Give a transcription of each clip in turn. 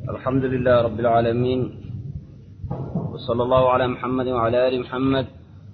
الحمد لله رب العالمين وصلى الله على محمد وعلى آل محمد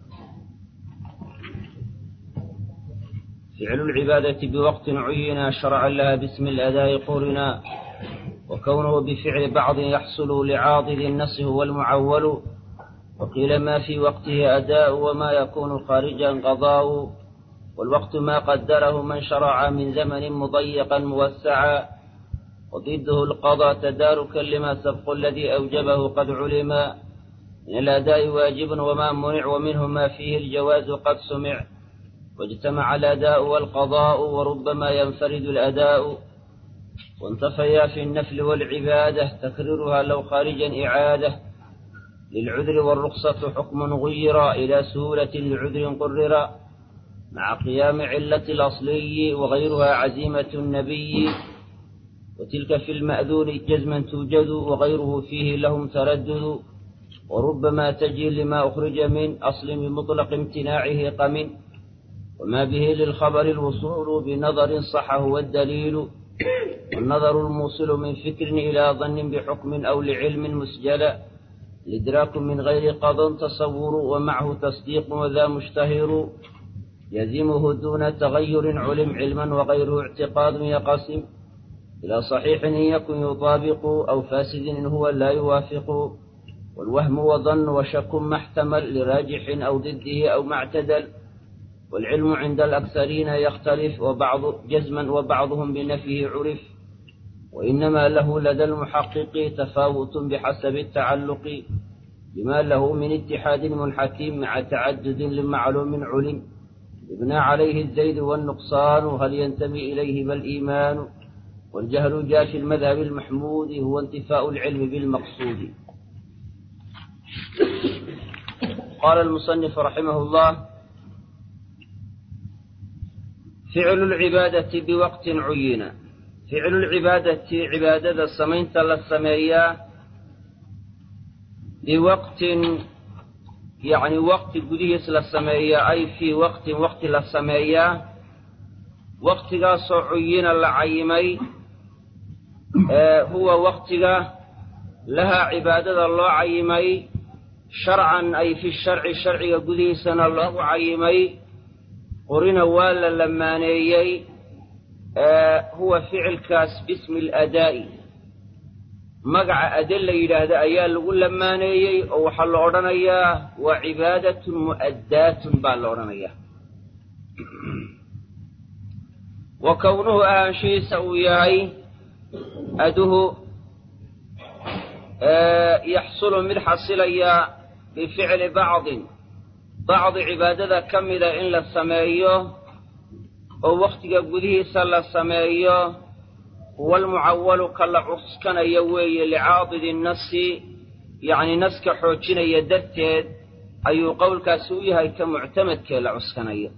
فعل العبادة بوقت عين شرعا لها باسم الأداء قرنا وكونه بفعل بعض يحصل لعاضد النص هو المعول وقيل ما في وقته أداء وما يكون خارجا قضاء والوقت ما قدره من شرع من زمن مضيقا موسعا وضده القضاء تداركا لما سبق الذي أوجبه قد علما من الأداء واجب وما منع ومنه ما فيه الجواز قد سمع واجتمع الأداء والقضاء وربما ينفرد الأداء وانتفيا في النفل والعبادة تكررها لو خارجا إعادة للعذر والرخصة حكم غير إلى سهولة لعذر قرر مع قيام علة الأصلي وغيرها عزيمة النبي وتلك في المأذون جزما توجد وغيره فيه لهم تردد وربما تجي لما أخرج من أصل بمطلق امتناعه قمن وما به للخبر الوصول بنظر صح هو الدليل والنظر الموصل من فكر إلى ظن بحكم أو لعلم مسجل الإدراك من غير قضى تصور ومعه تصديق وذا مشتهر يزمه دون تغير علم علما وغيره اعتقاد يقسم إلى صحيح إن يكن يطابق أو فاسد إن هو لا يوافق والوهم وظن وشك ما احتمل لراجح أو ضده أو ما اعتدل والعلم عند الأكثرين يختلف وبعض جزما وبعضهم بنفيه عرف وإنما له لدى المحقق تفاوت بحسب التعلق بما له من اتحاد منحكم مع تعدد لمعلوم علم يبنى عليه الزيد والنقصان هل ينتمي إليه بل إيمان والجهل جاء في المذهب المحمود هو انتفاء العلم بالمقصود قال المصنف رحمه الله فعل العبادة بوقت عين فعل العبادة عبادة سمينت للسمية بوقت يعني وقت قديس للسمية أي في وقت وقت للسمية وقت عين لعيمي آه هو وقت لها عبادة الله عيمي شرعا أي في الشرع الشرعي قديسنا الله عيمي قرنا والا لمانيي آه هو فعل كاس باسم الأداء مقع أدلة إلى هذا أيال لقول لمانيي أو حل أورانيا وعبادة مؤداة بالأورانيا وكونه آنشي سوياي أده آه يحصل من حصليا بفعل بعض بعض cibaadada ka mida in la sameeyo oo wakhtiga gudihiisa la sameeyo huwa almucawalu ka la cuskanayo weeye licaadidi nasi yacni naska xoojinaya darteed ayuu qowlkaasi u yahay ka muctamadkee la cuskanayo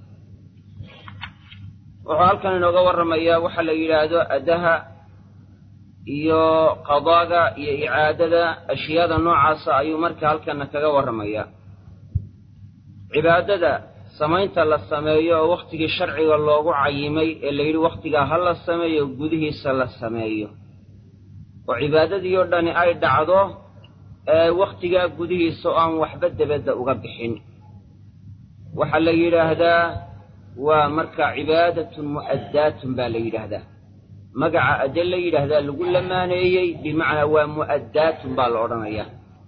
wuxuu halkan inooga warramayaa waxa la yidhaahdo adaha iyo qadaaga iyo icaadada ashyaada noocaasa ayuu marka halkana kaga warramayaa cibaadada samaynta la sameeyo oo wakhtigii sharciga loogu cayimay ee la yidhi wakhtigaa ha la sameeyo gudihiisa la sameeyo oo cibaadadii oo dhani ay dhacdo ee wakhtigaa gudihiisa oo aan waxba debadda uga bixin waxaa la yidhaahdaa waa markaa cibaadatun mu'addaatun baa la yidhaahdaa magaca adde la yidhaahdaa lagu lamaaneeyey bimacnaa waa mu'addaatun baa la odhanayaa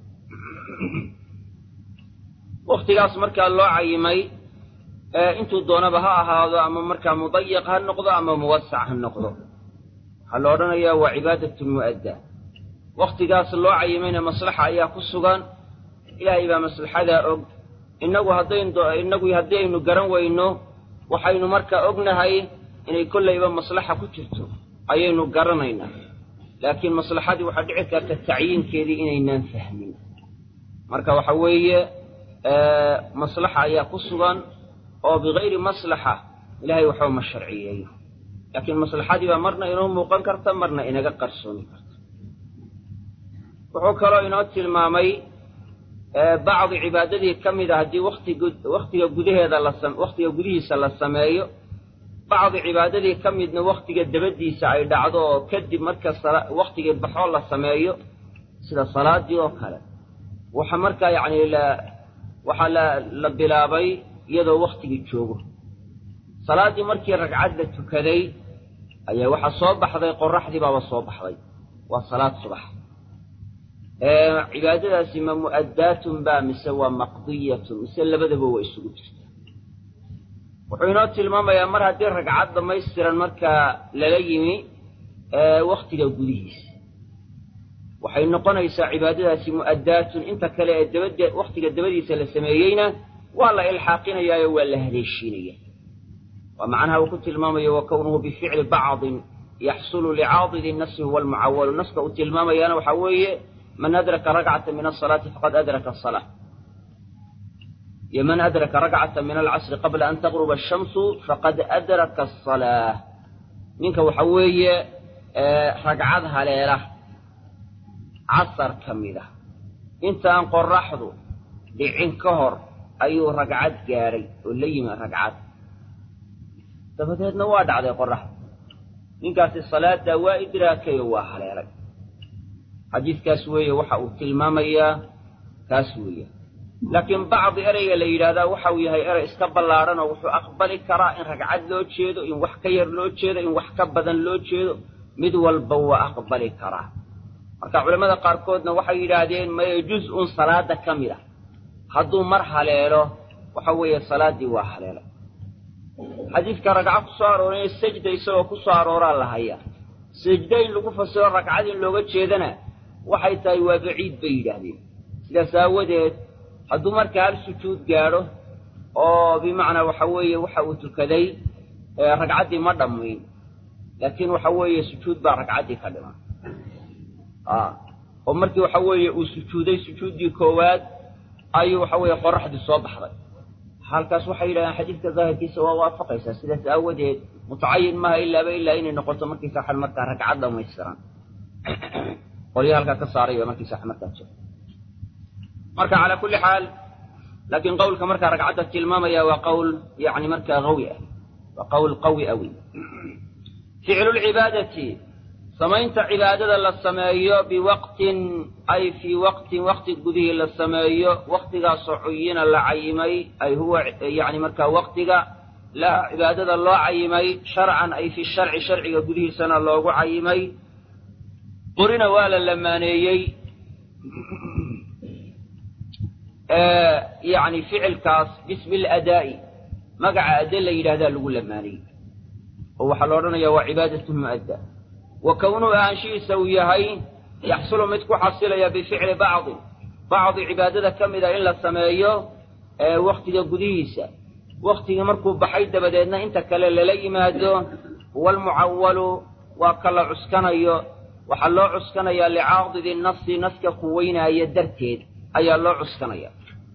wakhtigaas markaa loo cayimay intuu doonaba ha ahaado ama markaa mudayiq ha noqdo ama muwasac ha noqdo waxaa la odhanayaa waa cibaadatun mu'adda wakhtigaas loo cayimayna maslaxa ayaa ku sugan ilaahay baa maslaxadaa og innagu haddayn innagu haddii aynu garan weyno waxaynu markaa ognahay inay kollayba maslaxa ku jirto ayaynu garanaynaa laakiin maslaxadii waxaa dhici karta tacyiinkeedii inaynaan fahmin marka waxa weeye maslaxa ayaa ku sugan oo bikayri maslaxa ilaahay waxba ma sharciyeeyo laakiin maslaxadii baa marna inoo muuqan karta marna inaga qarsoomi karta wuxuu kaloo inoo tilmaamay bacdi cibaadadii ka mid a haddii wakhtiga gudaheeda la wakhtiga gudihiisa la sameeyo bacdi cibaadadii ka midna wakhtiga dabadiisa ay dhacdo oo kadib marka wakhtigii baxoo la sameeyo sida salaadii oo kale waxa markaa yacni la waxaa la la bilaabay iyadoo wakhtigii joogo salaaddii markii ragcad la tukaday ayaa waxaa soo baxday qoraxdii baaba soo baxday waa salaad subax cibaadadaasi ma mu'addaatun baa mise waa maqdiyatun mise labadaba waa isugu jirta wuxuu inoo tilmaamayaa mar haddii ragcad dhammaystiran markaa lala yimi wakhtiga gudihiisa waxay noqonaysaa cibaadadaasi mu'addaatun inta kale ee dabade wakhtiga dabadiisa la sameeyeyna waa la ilxaaqinayaayo waa la haleeshiinaya waa macnaha uu ku tilmaamayo wa kownuhu bificli bacdin yaxsulu licaadidi nasi huwa almucawalu naska uu tilmaamayaana waxaa weeye man adraka rakcata min asalaati faqad adraka asalaa iyo man adraka rakcata min alcasri qabla an taqruba ashamsu faqad adraka asalaa ninka waxa weeye ragcad haleela casar ka mid a intaan qoraxdu dhicin ka hor ayuu ragcad gaadhay oo la yimi ragcad dabadeedna waa dhacday qoraxdu ninkaasi salaaddaa waa idraakay oo waa haleelay xadiidkaas weeye waxa uu tilmaamayaa kaas weeye laakiin bacdi ereyga la yidhaahdaa waxa uu yahay erey iska ballaadhan oo wuxuu aqbali karaa in ragcad loo jeedo in wax ka yar loo jeedo in wax ka badan loo jeedo mid walba waa aqbali karaa marka culammada qaarkoodna waxay yidhaahdeen maye juz-un salaada ka mid ah hadduu mar haleelo waxa weeye salaaddii waa haleelay xadiidka ragco ku soo arooraya sajda isagoo ku soo arooraa la hayaa sajda in lagu fasiro ragcad in looga jeedana waxay tahay waa baciid bay yidhaahdeen sidaas aawadeed hadduu markaa hal sujuud gaadho oo bimacnaa waxa weeye waxa uu tukaday ragcaddii ma dhammayn laakiin waxa weeye sujuud baa ragcaddii ka dhiman oo markii waxa weeye uu sujuuday sujuuddii koowaad ayuu waxa weeye qoraxdii soo baxday halkaas waxay yidhahdeen xadiidka daahirkiisa waa waafaqaysaa sidaas aawadeed mutacayin maaha ilaaba ilaa inay noqoto markiisa xal markaa ragcad dhamaystiran qolyo halkaa ka saaraya markiisa xal markaa jiro marka calaa kulli xaal laakiin qowlka markaa ragcadda tilmaamaya waa qowl yani markaa qawi ah waa qowl qawi ah wey ficlu lcibaadati samaynta cibaadada la sameeyo biwaqtin ay fii waqtin waqti gudihii la sameeyo waqtigaasoo cuyina la cayimay ay huwa yani markaa waqtiga la cibaadada loo cayimay sharcan ay fi sharci sharciga gudihiisana loogu cayimay qurina waa la lamaaneeyey yani ficilkaas bismi ladaa'i magaca adde la yidhahdaa lagu lamaanayey oo waxaa la odhanaya waa cibaadatu mu'adda wa kownuhu ahaanshihiisa uu yahay yaxsulu mid ku xasilaya bificli bacdin bacdi cibaadada ka mida in la sameeyo wakhtiga gudihiisa wakhtigii markuu baxay dabadeedna inta kale lala yimaado waalmucawalu waa ka la cuskanayo waxaa loo cuskanayaa licaadidi nasi naska quweynaaya darteed ayaa loo cuskanaya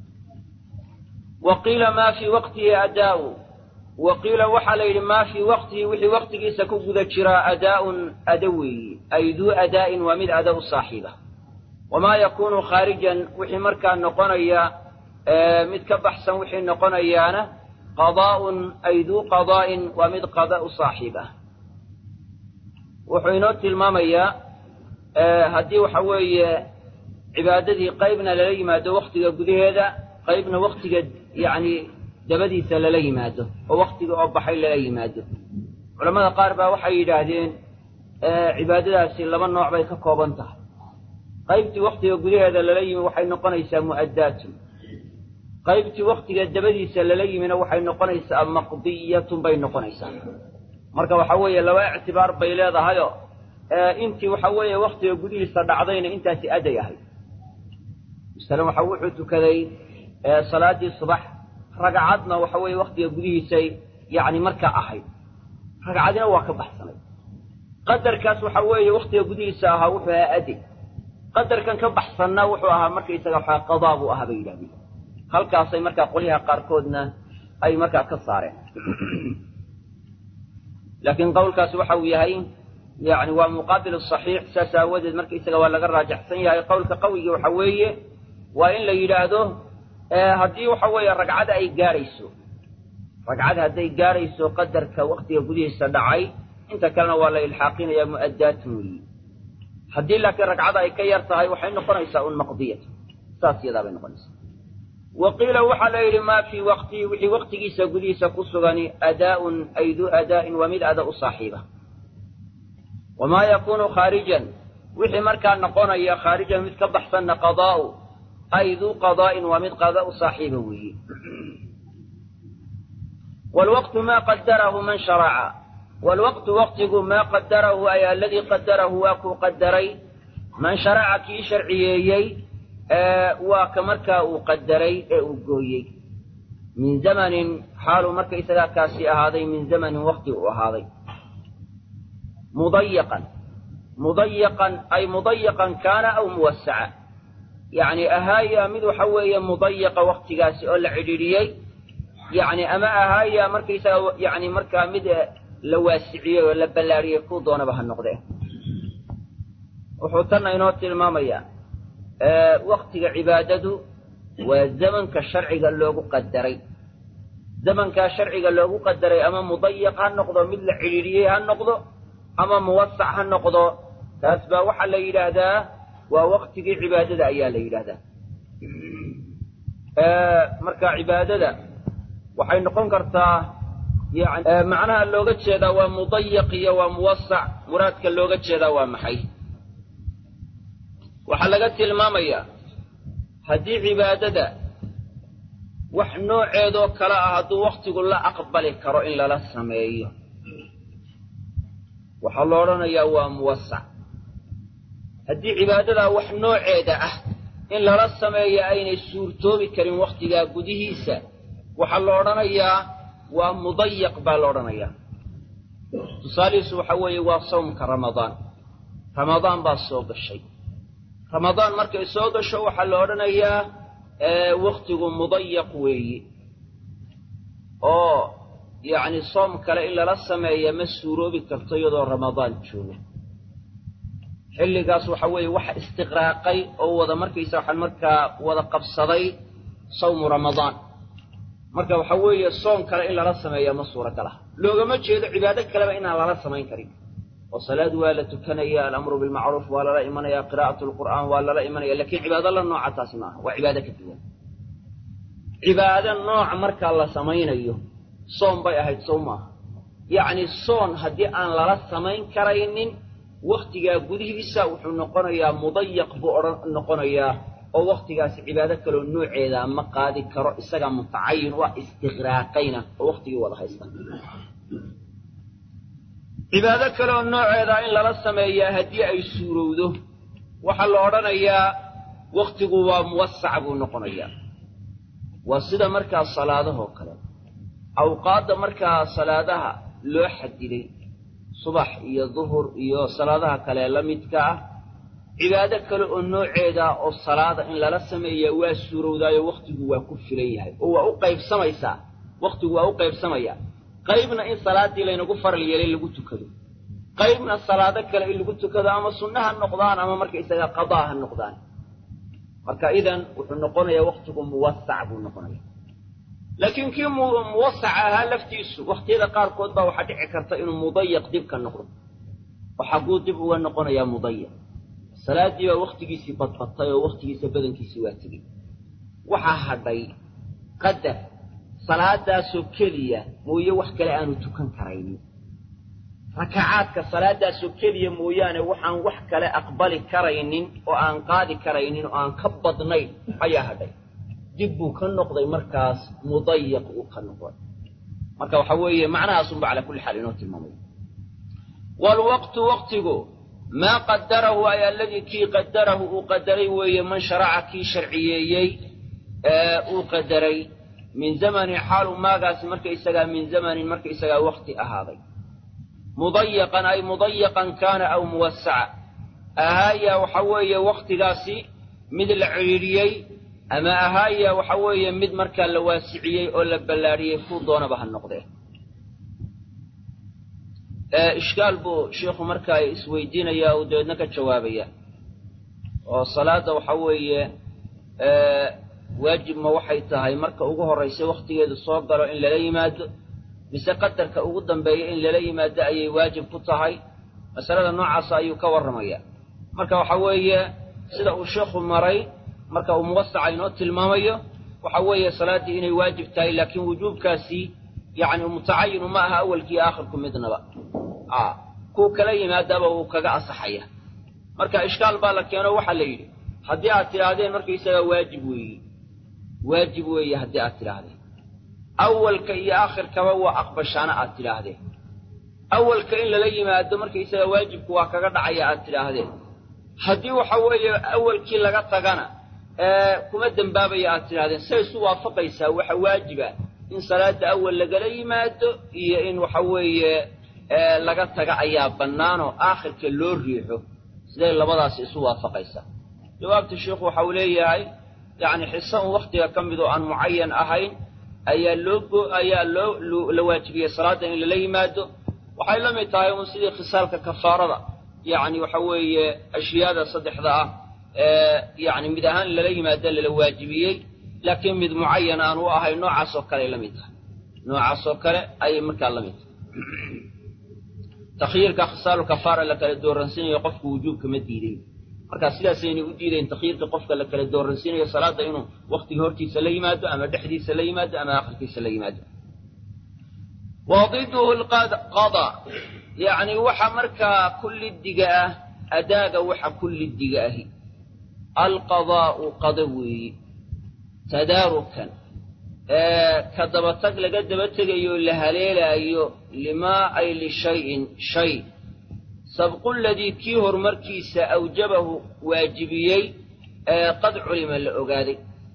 wa qiila maa fii waqtihi adaa'u wa qiila waxaa la yidhi maa fii waqtihi wixii waqtigiisa ku guda jiraa adaa'un ada weeyi ay duu adaa'in waa mid ada u saaxiiba wamaa yakuunu khaarijan wixii markaa noqonaya mid ka baxsan wixii noqonayaana qadaa'un ay duu qadaa'in waa mid qada u saaxiib ah wuxuu inoo tilmaamayaa haddii waxa weeye cibaadadii qaybna lala yimaado wakhtiga gudaheeda qaybna wakhtiga yacni dabadiisa lala yimaado oo wakhtiga oo baxay lala yimaado culammada qaar baa waxay yidhaahdeen cibaadadaasi laba nooc bay ka kooban tahay qaybtii wakhtiga gudaheeda lala yimi waxay noqonaysaa mu'addaatun qaybtii wakhtiga dabadiisa lala yimina waxay noqonaysaa maqdiyatun bay noqonaysaa marka waxa weeye laba ictibaar bay leedahayo intii waxa weeye wakhtiga gudihiisa dhacdayna intaasi aday ahayd masalan waxa wuxuu tukaday salaaddii subax ragcadna waxa weeye wakhtiga gudihiisay yacni markaa ahayd ragcadina waa ka baxsanay qadarkaas waxa weeye wakhtiga gudihiisa ahaa wuxuu ahaa ade qadarkan ka baxsanna wuxuu ahaa markaysaga waxaa qadaa buu ahaa bay yidhahdeen halkaasay markaa qolyaha qaarkoodna ay markaa ka saareen laakiin qowlkaasi waxa uu yahay yani waa muqaabil saxiix saas aawadeed markaysaga waa laga raajaxsan yahay qowlka qawigii waxa weeye waa in la yidhaahdo haddii waxa weeye ragcada ay gaadhayso ragcad hadday gaarayso qadarka waktiga gudihiisa dhacay inta kalena waa la ilxaaqinayaa mu'addaatun weeyi haddii laakiin ragcada ay ka yar tahay waxay noqonaysaa un maqdiyat saas yadaa bay noqonaysaa wa qiila waxaa la yidhi maa fii waqtihi wixii waqtigiisa gudihiisa ku sugani adaa'un ay duu adaa'in waa mid ada u saaxiiba wamaa yakuunu khaarijan wixii markaa noqonaya khaarijan mid ka baxsanna qadaa'u ay duu qadaa'in waa mid qada u saaxiiba weeye waalwaqtu maa qadarahu man sharaca waalwaqtu waqtigu maa qadarahu ay aladii qadarahu waa kuu qadaray man sharaca kii sharciyeeyey waa ka markaa uu qadaray ee uu gooyey min zamanin xaaluu markaysagaa kaasi ahaaday min zamanin waqti uu ahaaday mudayaqan mudayaqan ay mudayaqan kaana aw muwasaca yacni ahaaya mid waxa weeye mudayaqa waktigaasi oo la cidhiidhiyey yacni ama ahaaya markaysaga yacni markaa mid la waasiciyey oo la ballaariyey kuu doonaba ha noqdee wuxuu tanna inoo tilmaamayaa waktiga cibaadadu waa zamanka sharciga loogu qadaray zamankaa sharciga loogu qadaray ama mudayaq ha noqdo mid la cidhiidhiyey ha noqdo ama muwasac ha noqdo taas baa waxaa la yidhaahdaa waa waktigii cibaadada ayaa la yidhaahdaa marka cibaadada waxay noqon kartaa yani macnaha looga jeedaa waa mudayaq iyo waa muwasac muraadka looga jeedaa waa maxay waxaa laga tilmaamayaa haddii cibaadada wax nooceedoo kale ah hadduu wakhtigu la aqbali karo in lala sameeyo waxaa lo odhanayaa waa muwasac haddii cibaadadaa wax nooceeda ah in lala sameeyo aynay suurtoobi karin wakhtigaa gudihiisa waxaa la odhanayaa waa mudayaq baa la odhanayaa tusaalihiisu waxa weeye waa sawmka ramadaan ramadaan baa soo gashay ramadaan markay soo gasho waxaa la odhanayaa wakhtigu mudayaq weeye oo yacni soom kale in lala sameeya ma suuroobi karto iyadoo ramadaan joogo xilligaas waxa weeye waxa istiqraaqay oo wada markaysa waxaan markaa wada qabsaday sawmu ramadaan marka waxa weeye soom kale in lala sameeya ma suuragal ah loogama jeedo cibaado kaleba inaan lala samayn karin oo salaad waa la tukanaya alamru bilmacruuf waa lala imanaya qiraa'atu lqur'aan waa lala imanaya lakiin cibaado la nooca taasi maaha waa cibaado ka duwan cibaado nooc markaa la samaynayo soon bay ahayd sow maaha yacni soon haddii aan lala samayn karaynin wakhtigaa gudihiisa wuxuu noqonayaa mudayaq buu odhan noqonayaa oo wakhtigaasi cibaado kaloo nooceedaa ma qaadi karo isagaa mutacayin waa istiqraaqayna oo wakhtigii wada haysta cibaado kaleoo nooceedaa in lala sameeyaa haddii ay suurowdo waxaa la odhanayaa wakhtigu waa muwasac buu noqonayaa waa sida markaa salaadahoo kale awqaadda markaa salaadaha loo xadiday subax iyo duhur iyo salaadaha kale la midka ah cibaado kale oo nooceeda oo salaada in lala sameeya waa suurowdaayo wakhtigu waa ku filan yahay oo waa u qaybsamaysaa wakhtigu waa u qaybsamayaa qaybna in salaaddii laynagu faral yeelay lagu tukado qaybna salaado kale in lagu tukado ama sunna ha noqdaan ama markaysaga qadaa ha noqdaan marka idan wuxuu noqonayaa wakhtigu muwasac buu noqonaya laakiin kii muwasac ahaa laftiisu wakhtiyada qaarkood baa waxaa dhici karta inuu mudayaq dib ka noqdo oo xagguu dib uga noqonayaa mudayaq salaaddii baa wakhtigiisii badbatay oo wakhtigiisa badankiisii waa tegey waxaa hadhay qadar salaadaasoo keliya mooye wax kale aanu tukan karaynin rakacaadka salaadaasoo keliya mooyaane waxaan wax kale aqbali karaynin oo aan qaadi karaynin oo aan ka badnayn ayaa hadhay dib buu ka noqday markaas mudayaq uu ka noqday marka waxa weeye macnahaasunba calaa kulli xaal inoo tilmaamay waalwaqtu waqtigu maa qadarahu ay alladii kii qadarahu uu qadaray weeye man sharaca kii sharciyeeyey ee uu qadaray min zamanin xaalu maagaasi markaysagaa min zamanin markaysagaa wakti ahaaday mudayaqan ay mudayaqan kaana aw muwasaca ahaaya waxa weeye wakhtigaasi mid la cidhiidhiyey ama ahaaya waxa weeye mid markaa la waasiciyey oo la ballaadhiyey kuu doonaba ha noqdee ishkaal buu sheikhu markaa isweydiinayaa uu dabeedna ka jawaabaya oo salaadda waxa weeye waajib ma waxay tahay marka ugu horraysa wakhtigeedu soo galo in lala yimaado mise qadarka ugu dambeeya in lala yimaado ayay waajib ku tahay masalada noocaasa ayuu ka warramayaa marka waxa weeye sida uu sheekhu maray marka uu muwasaca inoo tilmaamayo waxa weeye salaaddii inay waajib tahay laakiin wujuubkaasi yacni mutacayinu ma aha awalkii aakhirku midnaba a kuu kala yimaadaaba wuu kaga asaxaya marka ishkaal baa la keeno waxaa la yidhi haddii aad tidhaahdeen markaysagaa waajib weeye waajib weeye haddii aad tidhaahdeen awalka iyo aakhirkaba waa aqbashaana aad tidhaahdeen awalka in lala yimaado markaysaga waajibku waa kaga dhacaya aad tidhaahdeen haddii waxa weeye awalkii laga tagana kuma dembaabaya aad tidhahdeen say isu waafaqaysaa waxa waajiba in salaada awal lagala yimaado iyo in waxa weeye laga taga ayaa bannaanoo aakhirka loo riixo siday labadaasi isu waafaqaysaa jawaabta sheikhu waxa uu leeyahay yacni xiso un wakhtiga ka mid oo aan mucayan ahayn ayaa loo ayaa loo la waajibiyey salaadda in lala yimaado waxay la mid tahay un sidii khisaalka kafaarada yacni waxa weeye ashyaada saddexda ah ee yacni mid ahaan lala yimaado lala waajibiyey laakiin mid mucayan aan u ahay noocaas oo kale ay la mid tahay noocaas oo kale ayay markaa la mid tahay takhyiirka khisaalu kafaara la kala dooransiinayo qofku wujuubka ma diiday markaa sidaasayna u diidayn takhyiirka qofka la kala dooransiinayo salaadda inuu wakhtiga hortiisa la yimaado ama dhexdiisa la yimaado ama aakhirkiisa la yimaado wadiduhu lqada yacni waxa markaa kullidiga ah adaaga waxa kullidiga ahi alqadaa'u qada weeye tadaarukan ka dabatag laga daba tegayo la haleelaayo limaa ay lishayin shay sabqu ladii kii horumarkiisa awjabahu waajibiyey ee qad culima la ogaaday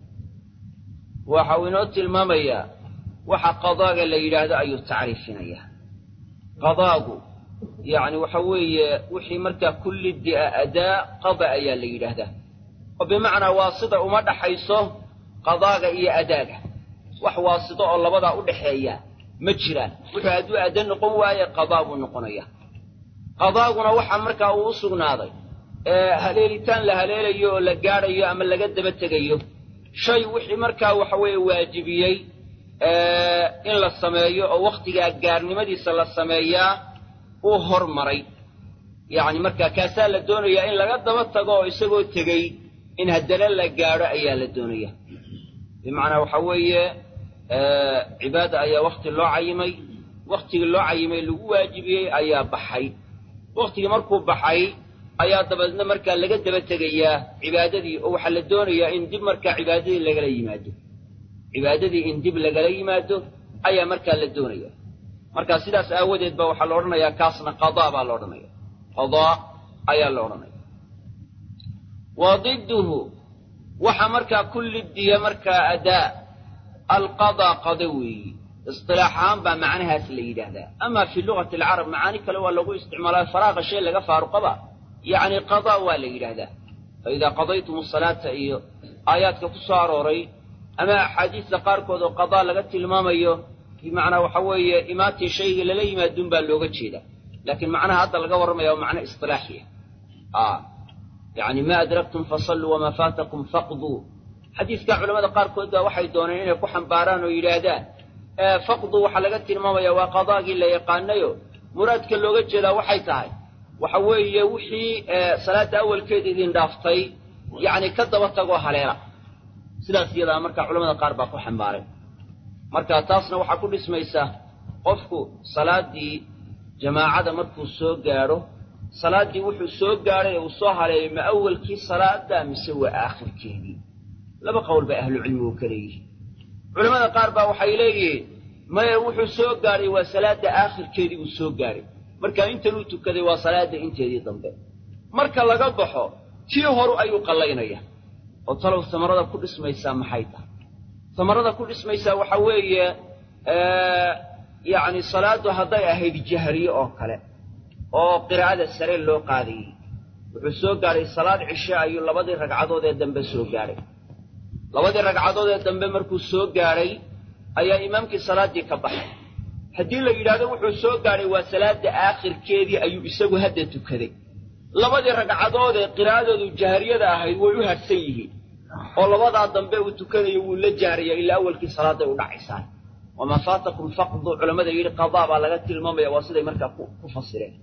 waxa uu inoo tilmaamayaa waxa qadaaga la yidhaahdo ayuu tacriifinayaa qadaagu yacni waxa weeye wixii markaa kullidi a adaa qada ayaa la yidhaahdaa oo bimacnaa waasida uma dhaxayso qadaaga iyo adaaga wax waasito oo labadaa u dhaxeeya ma jiraan wuxuu hadduu adda noqon waaye qadaa buu noqonayaa qadaaguna waxaa markaa uu u sugnaaday haleelitaan la haleelayo oo la gaadhayo ama laga daba tegayo shay wixii markaa waxa weeye waajibiyey in la sameeyo oo wakhtigaa gaarnimadiisa la sameeyaa uu hormaray yacni markaa kaasaa la doonayaa in laga daba tago oo isagoo tegey in haddana la gaadho ayaa la doonaya bimacnaa waxa weeye cibaada ayaa wakhti loo cayimay wakhtigii loo cayimay lagu waajibiyey ayaa baxay wakhtigii markuu baxay ayaa dabeedna markaa laga daba tegayaa cibaadadii oo waxaa la doonayaa in dib markaa cibaadadii lagala yimaado cibaadadii in dib lagala yimaado ayaa markaa la doonaya marka sidaas aawadeed ba waxaa la odhanayaa kaasna qadaa baa la odhanaya qadaa ayaa la odhanaya wa diduhu waxa markaa kullidiya markaa adaa alqadaa qada weeyi istilaax ahaan baa macnahaas la yidhaahdaa ama fii lugati alcarab macaani kale waa lagu isticmaalaa faraaqa shay laga faaruqaba yacni qadaa waa la yidhaahdaa fa idaa qadaytum asalaata iyo aayaadka ku soo arooray ama axaadiista qaarkood oo qadaa laga tilmaamayo bimacnaa waxa weeye imaatii shayga lala yimaadun baa looga jeedaa laakiin macnaha hadda laga warramaya waa macno istilaaxiya yacni ma adraktum fasalluu wamaa faatakum faqduu xadiiska culamada qaarkood baa waxay dooneen inay ku xambaaraan oo yidhaahdaan faqdu waxaa laga tilmaamayaa waa qadaagii la yaqaanayo muraadka looga jeedaa waxay tahay waxa weeye wixii salaadda awalkeeda idin dhaaftay yacni ka daba tagoo haleela sidaas iyadaa marka culamada qaar baa ku xambaaray marka taasna waxaa ku dhismaysa qofku salaaddii jamaacada markuu soo gaadho salaaddii wuxuu soo gaadhay ee uu soo haleeyay ma awalkii salaada mise waa aakhirkeedii laba qowl bay ahlucilmigu ka leeyihiin culamada qaar baa waxay leeyihiin maya wuxuu soo gaadhay waa salaadda aakhirkeedii buu soo gaadhay marka intanuu tukaday waa salaadda inteedii dambe marka laga baxo tii horu ayuu qallaynaya oo talow samarada ku dhismaysaa maxay tahay samarada ku dhismaysaa waxaa weeye yacni salaaddu hadday ahayd jahriye oo kale oo qiraa'ada sare loo qaadayey wuxuu soo gaadhay salaad cishe ayuu labadii ragcadood ee dambe soo gaadhay labadii ragcadood ee dambe markuu soo gaadhay ayaa imaamkii salaaddii ka baxay haddii la yidhaahdo wuxuu soo gaadhay waa salaadda aakhirkeedii ayuu isagu hadda tukaday labadii ragcadood ee qiraa'adoodu jahriyada ahayd way u hadhsan yihiin oo labadaa dambe uu tukanayo wuu la jaaraya ilaa awalkii salaaday u dhacaysaan wamaa faatakum faqdu culammada yidhi qadaa baa laga tilmaamaya waa siday markaa ku fasireen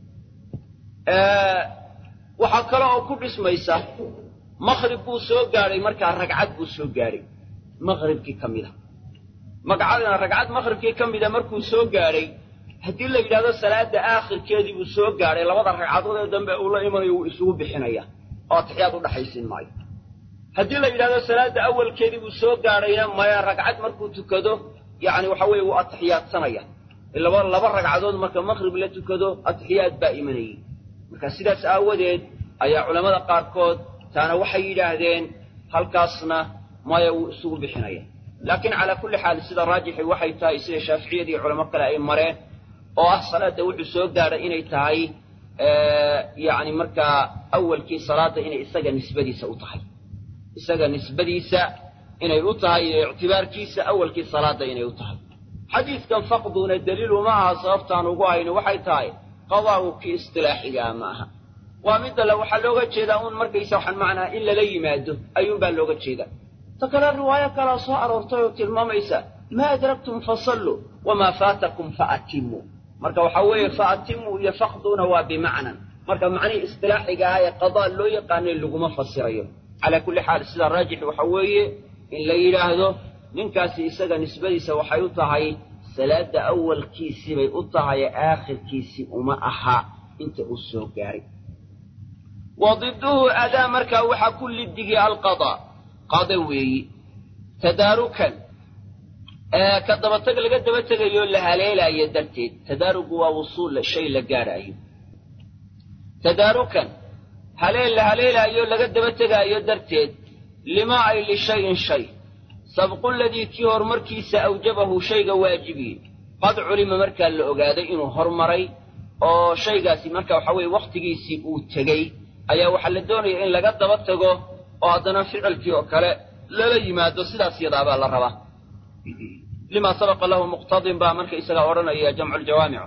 waxaa kale oo ku dhismaysa maqrib buu soo gaadhay markaa ragcad buu soo gaadhay maqribkii ka mida magacadana ragcad maqribkii ka mida markuu soo gaadhay haddii la yidhahdo salaada aakhirkeedii buu soo gaadhay labada ragcadood ee dambe uu la imanayo wuu isugu bixinaya oo atixiyaad u dhaxaysin maayo haddii la yidhahdo salaada awalkeedii buu soo gaadhayna maya ragcad markuu tukado yacni waxa weeye wuu atixiyaadsanaya laba laba ragcadood marka maqrib la tukado atixiyaad baa imanayay marka sidaas aawadeed ayaa culammada qaarkood taana waxay yidhaahdeen halkaasna maya wuu isugu bixinaya laakiin calaa kulli xaal sida raajixi waxay tahay sida shaaficiyadii culamo kale ay mareen oo ah salaadda wuxuu soo gaadhay inay tahay yacni markaa awalkii salaadda inay isaga nisbadiisa u tahay isaga nisbadiisa inay u tahay iyo ictibaarkiisa awalkii salaadda inay u tahay xadiidkan faqduna daliilu ma aha sababtaan ugu hayno waxay tahay qadaa'u kii istilaaxigaa ma aha waa midda le waxaa looga jeedaa uun markaysa waxaan macnaa in lala yimaado ayuunbaa looga jeedaa ta kale riwaayo kalaa soo aroortay oo tilmaamaysa maa adraktum fasalluu wamaa faatakum faatimmuu marka waxaa weeye faatimmuu iyo faqduna waa bimacnan marka macnihii istilaaxiga ah ee qadaa loo yaqaanay laguma fasirayo calaa kulli xaal sida raajix waxa weeye in la yidhaahdo ninkaasi isaga nisbadiisa waxay u tahay salaadda awalkiisii bay u tahay aakhirkiisii uma aha inta uu soo gaaray wa diduhu adaa markaa waxaa ku liddigay alqadaa qada weeyi tadaarukan ka dabatag laga daba tegayo la haleelaayo darteed tadaarugu waa wusuul shay la gaadhaayo tadaarukan haleel la haleelaayo laga daba tegaayo darteed limaa ay lishayin shay sabqu ladii kii horumarkiisa awjabahu shayga waajibiyey qad culima markaa la ogaaday inuu hormaray oo shaygaasi marka waxa weeye wakhtigiisii uu tegey ayaa waxaa la doonaya in laga daba tago oo haddana ficilkii oo kale lala yimaado sidaas yadaabaa la rabaa limaa sabaqa lahu muqtadin baa marka isagaa odhanaya jamcu ljawaamicu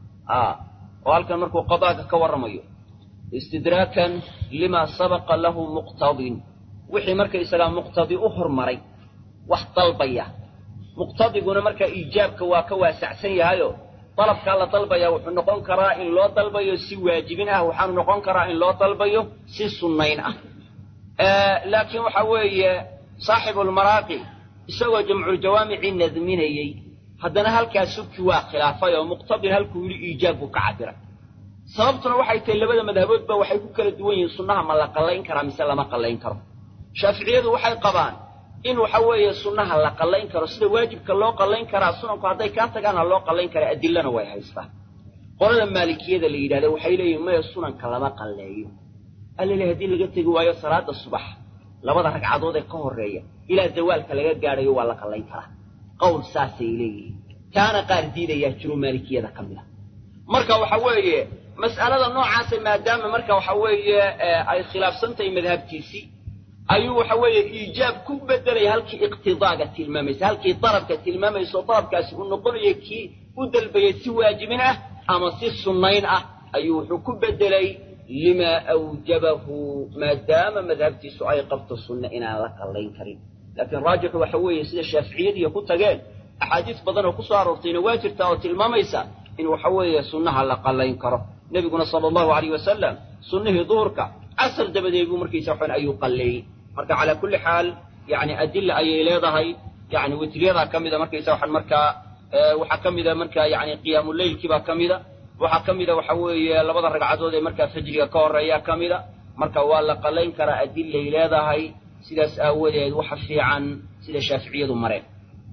oo halkan markuu qadaaga ka warramayo istidraakan limaa sabaqa lahu muqtadin wixii marka isagaa muqtadi u hormaray wax dalbaya muqtadiguna markaa iijaabka waa ka waasacsan yahayo dalabkaa la dalbaya wuxuu noqon karaa in loo dalbayo si waajibin ah waxaanu noqon karaa in loo dalbayo si sunnayn ah laakiin waxa weeye saaxibulmaraaqi isagoo jamculjawaamicii nadminayey haddana halkaa subki waa khilaafay oo muqtadin halkuu yidhi iijaab buu ka cabiray sababtuna waxay tahay labada madhaboodba waxay ku kala duwan yihiin sunnaha ma la qallayn karaa mise lama qallayn karo shaaficiyadu waxay qabaan in waxa weeye sunnaha la qallayn karo sida waajibka loo qallayn karaa sunanku hadday kaa tagaana loo qallayn karaa adilana way haystaan qolada maalikiyada la yidhahda waxay leeyihin maya sunanka lama qalleeyo allele haddii laga tegi waayo salaada subax labada ragcadood ee ka horreeya ilaa zawaalka laga gaadhayo waa la qallayn karaa qowl saasay leeyihiin kaana qaar diidayaa jiro maalikiyada ka mid a marka waxa weeye mas'alada noocaasa maadaama marka waxa weeye ay khilaafsan tahay madhabtiisii ayuu waxa weeye iijaab ku bedelaya halkii iqtidaaga tilmaamaysa halkii dalabka tilmaamayso dalabkaasi uu noqonayo kii u dalbayay si waajibin ah ama si sunnayn ah ayuu wuxuu ku bedelay limaa awjabahu maadaama madhabtiisu ay qabto sunne inaan la qallayn karin laakiin raajixu waxa weeye sida shaaficiyadiiya ku tageen axaadiis badan oo ku soo aroortayna waa jirtaa oo tilmaamaysa in waxa weeye sunnaha la qallayn karo nebiguna sala allahu alayh wasalam sunnihii duhurka casar dabadeed buu markiisa waxan ayuu qalleeyey marka calaa kulli xaal yani adilla ayay leedahay yani witriyadaa ka mida markaysa waxaan markaa waxaa ka mida markaa yani qiyaamuleylkiibaa ka mida waxaa ka mida waxa weeye labada ragcadood ee markaa fajriga ka horreeyaa ka mida marka waa la qallayn karaa adillay leedahay sidaas aawadeed waxa fiican sida shaaficiyadu mareen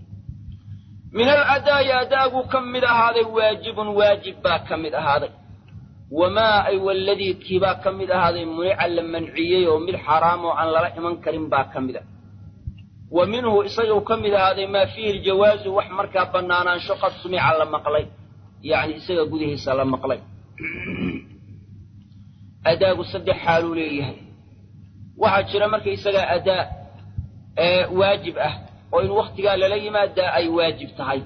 min aladaa'i adaagu ka mid ahaaday waajibun waajib baa ka mid ahaaday wamaa ay waladii kiibaa ka mid ahaaday munica la manciyey oo mid xaraam oo aan lala iman karin baa ka mida wa minhu isaguu ka mid ahaaday maa fiihi ljawaazu wax markaa bannaanaansho qad sumica la maqlay yacni isaga gudihiisa la maqlay adaagu saddex xaaluu leeyahay waxaa jira markaysagaa adaa ee waajib ah oo in wakhtigaa lala yimaadaa ay waajib tahay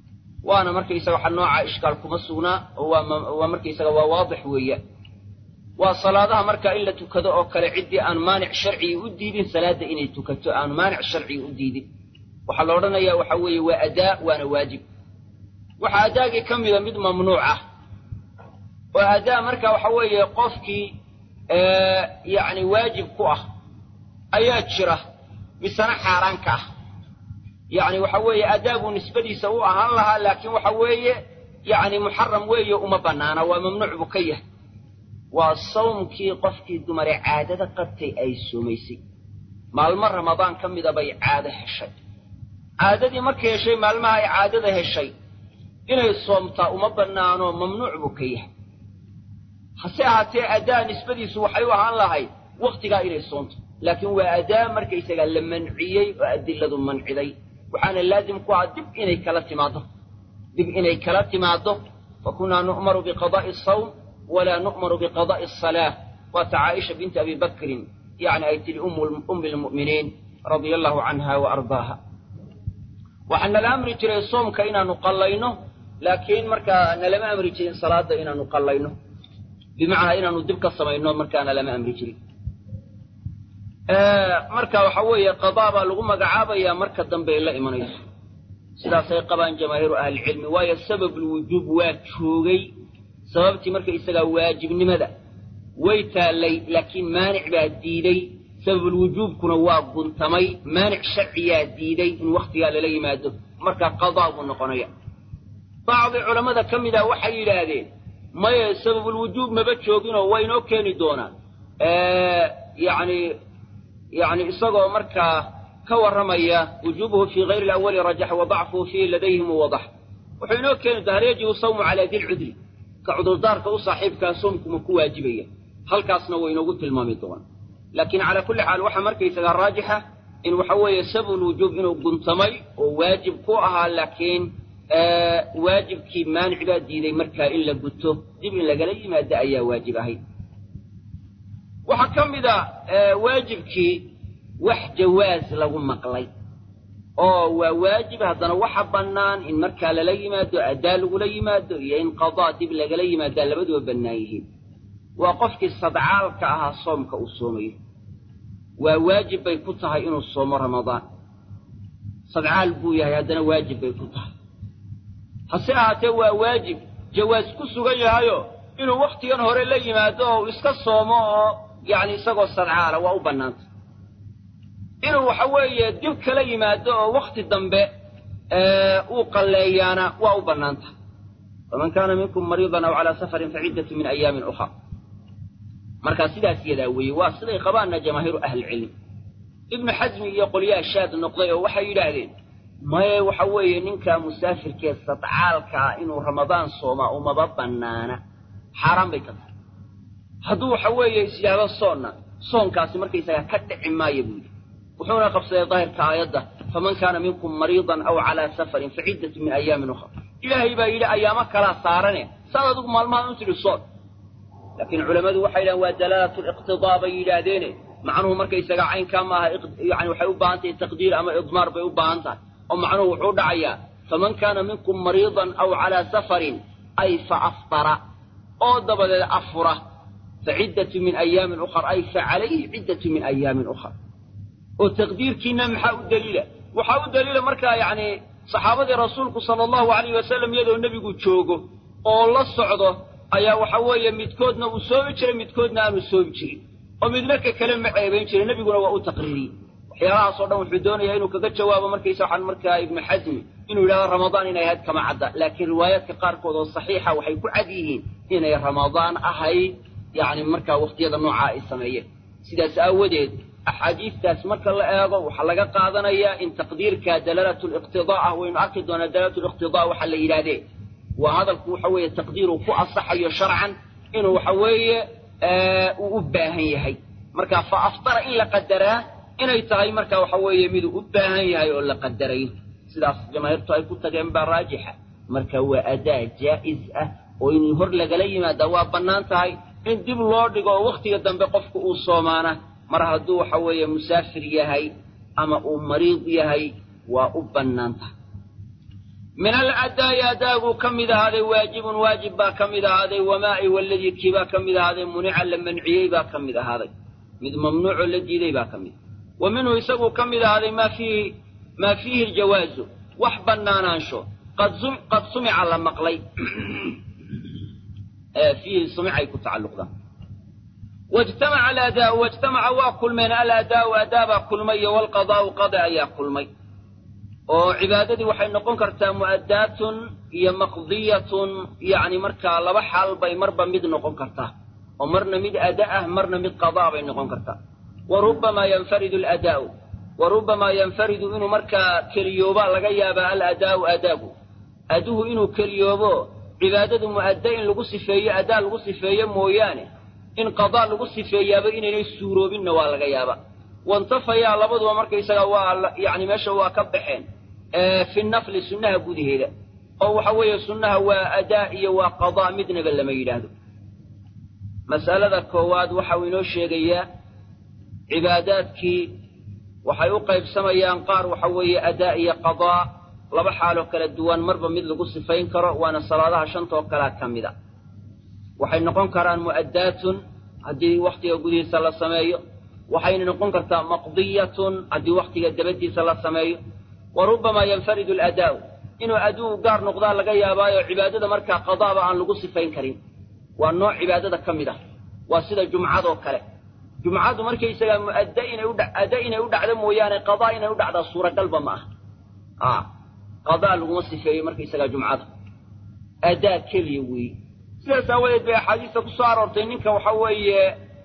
waana markaysaga waxa nooca ishkaal kuma sugnaa oo waa waa markaysaga waa waadix weeyaan waa salaadaha markaa in la tukado oo kale ciddii aan maanic sharcigi u diidin salaadda inay tukato aan maanic sharcigi u diidin waxaa la odhanayaa waxa weeye waa adaa waana waajib waxaa adaagii ka mida mid mamnuuc ah oo adaa marka waxa weeye qofkii yacni waajib ku ah ayaa jira misena xaaraan ka ah yacni waxa weeye adaa buu nisbadiisa u ahaan lahaa laakiin waxa weeye yacni muxaram weeye uma bannaana waa mamnuuc buu ka yahay waa sawmkii qofkii dumare caadada qabtay ay soomaysay maalmo ramadaan ka mida bay caado heshay caadadii markay heshay maalmaha ay caadada heshay inay soomtaa uma bannaano mamnuuc buu ka yahay hase ahaatee adaa nisbadiisu waxay u ahaan lahayd wakhtigaa inay soomto laakiin waa adaa markaysagaa la manciyey oo adiladu manciday waxaana laazim ku ahaa dib inay kala timaaddo dib inay kala timaaddo fa kunnaa nu'maru biqadaa'i asawm walaa nu'maru biqadaa'i asalaa waata caaisha binti abi bakrin yacni ay tidhi ummi lmu'miniin radia allahu canha wa ardaaha waxaa nala amri jiray soomka inaannu qallayno laakiin markaa nalama amri jirin salaadda inaannu qallayno bimacnaa inaannu dib ka samayno markaana lama amri jirin marka waxa weeye qadaa baa lagu magacaabayaa marka dambe ay la imanayso sidaasay qabaan jamaahiiru ahlicilmi waayo sababulwujuub waa joogay sababtii marka isagaa waajibnimada way taallay laakiin maanic baa diiday sababulwujuubkuna waa guntamay maanic sharciyaa diiday in wakhtigaa lala yimaado marka qadaa buu noqonaya bacdi culammada ka mida waxay yidhaahdeen maye sababulwujuub maba jooginoo waa inoo keeni doonaa yacni yacni isagoo markaa ka warramaya wujuubuhu fii hayri alawali rajax wa dacfuhu fiihi ladayhim wadax wuxuu inoo keeni doonaa hal yajibu sawmu calaa dilcudri ka cudurdaarka u saaxiibkaa soomkuma ku waajibaya halkaasna waa inoogu tilmaami doonaa laakiin calaa kulli xaal waxaa markaysagaa raajixa in waxa weeye sababulwujuub inuu guntamay oo waajib ku ahaa laakiin waajibkii maanic baa diiday markaa in la guto dib in lagala yimaado ayaa waajib ahayd waxaa ka mid a waajibkii wax jawaas lagu maqlay oo waa waajib haddana waxa bannaan in markaa lala yimaado addaa lagula yimaado iyo in qadaa dib lagala yimaadaa labaduba bannaan yihiin waa qofkii sadcaalka ahaa soomka uu soomayo waa waajib bay ku tahay inuu soomo ramadaan sadcaal buu yahay haddana waajib bay ku tahay hase ahaatee waa waajib jawaas ku sugan yahayo inuu wakhtigan hore la yimaado oo uu iska soomo oo yacni isagoo sadcaala waa u bannaantay inuu waxa weeye dib kala yimaado oo wakhti dambe uu qalleeyaana waa u bannaantay faman kaana minkum mariidan aw calaa safarin faciddatu min ayaamin ukhra markaa sidaas yadaa weeye waa siday qabaanna jamaahiiru ahlicilmi ibnu xasmi iyo qolyaha shaad noqday oo waxay yidhaahdeen maye waxa weeye ninkaa musaafirkee sadcaalkaa inuu ramadaan soomaa umaba bannaana xaaraan bay ka tahay hadduu waxa weeye is yidhaahdo soonna soonkaasi markaysagaa ka dhici maayo buu yidhi wuxuuna qabsaday daahirka aayadda faman kaana minkum mariidan aw calaa safarin faciddatu min ayaamin ukhra ilaahay baa yidhi ayaamo kalaa saarane saad adigu maalmaha u tidhi soon laakiin culammadu waxay yidhahdeen waa dalaalatu liqtidaa bay yidhaahdeene macnuhu markaysagaa caynkaa maaha yani waxay u baahan tahay taqdiir ama idmaar bay u baahan tahay oo macnuhu wuxuu dhacayaa faman kaana minkum mariidan aw calaa safarin ay fa aftara oo dabadeed afura fa ciddatu min ayaamin ukhar ay fa calayhi ciddatu min ayaamin ukhar oo taqdiirkiina maxaa u daliila waxaa u daliila markaa yacni saxaabadii rasuulku sala allahu alayh wasalam iyadoo nebigu joogo oo la socdo ayaa waxa weeye midkoodna uu soomi jiray midkoodna aanu soomi jirin oo midna ka kale ma ceebayn jiray nebiguna waa u taqriiriyey waxyaalahaasoo dhan wuxuu doonayaa inuu kaga jawaabo markaysa waxaan markaa ibnu xasmi inuu yidhahdo ramadaan inay ahayd kama cadda laakiin riwaayaadka qaarkood oo saxiixa waxay ku cad yihiin inay ramadaan ahayd yacni markaa wakhtiyada noocaa ay sameeyeen sidaas aawadeed axaadiistaas marka la eego waxaa laga qaadanayaa in taqdiirka dalaalatu liqtidaa ah waynu arki doonaa dalaalatu liqtidaa waxaa la yidhahdee waa hadalku waxa weeye taqdiiruu ku asaxayo sharcan inuu waxa weeye uu u baahan yahay marka fa aftara in la qadaraa inay tahay marka waxa weeye miduu u baahan yahay oo la qadarayo sidaas jamaahiirtu ay ku tageen baa raajixa marka waa adaa jaa'iz ah oo in hor lagala yimaada waa bannaan tahay in dib loo dhigo oo wakhtiga dambe qofku uu soomaana mar hadduu waxa weeye musaafir yahay ama uu mariid yahay waa u bannaan tahay min aladaa'i adaaguu ka mid ahaaday waajibun waajib baa ka mid ahaaday wamaa'i waladii kii baa ka mid ahaaday munica la manciyey baa ka mid ahaaday mid mamnuucoo la diiday baa ka mid wa minhu isaguu ka mid ahaaday maa fiihi maa fiihi ljawaazu wax bannaanaansho qad sumica la maqlay fiihi sumicay ku tacalluqdaan wajtamaca aladaa'u wajtamaca waa kulmeen aladaa'u adaabaa kulmay iyo walqadaa'u qada ayaa kulmay oo cibaadadii waxay noqon kartaa mu'addaatun iyo maqdiyatun yacni markaa laba xaal bay marba mid noqon kartaa oo marna mid ada ah marna mid qadaa bay noqon kartaa wa rubbamaa yanfaridu aladaa'u wa rubbamaa yanfaridu inuu markaa keliyoobaa laga yaabaa aladaa'u adaagu aduhu inuu keliyoobo cibaadadu mu'adda in lagu sifeeyo adaa lagu sifeeyo mooyaane in qadaa lagu sifeeyaaba inaynay suuroobinna waa laga yaabaa wantafayaa labaduba markaysaga waa yacni meesha waa ka baxeen fi nafli sunnaha gudaheeda oo waxa weeye sunnaha waa adaa iyo waa qadaa midnaba lama yidhaahdo mas'alada koowaad waxau inoo sheegayaa cibaadaadkii waxay u qaybsamayaan qaar waxa weeye adaa iyo qadaa laba xaaloo kala duwan marba mid lagu sifayn karo waana salaadaha shantoo kalea ka mid a waxay noqon karaan mu'addaatun haddii wakhtiga gudihiisa la sameeyo waxayna noqon kartaa maqdiyatun haddii wakhtiga dabadiisa la sameeyo wa rubbamaa yanfaridu aladaa'u inuu aduu gaar noqdaa laga yaabaayo cibaadada markaa qadaaba aan lagu sifayn karin waa nooc cibaadada ka mid ah waa sida jumcadoo kale jumcadu markaysagaa mu'adda inay ada inay u dhacdo mooyaane qadaa inay u dhacdaa suuragalba ma aha qadaa laguma sifeeyo markaysagaa jumcada adaa keliya weeye sidaas aawadeed bay axaadiista ku soo aroortay ninka waxa weeye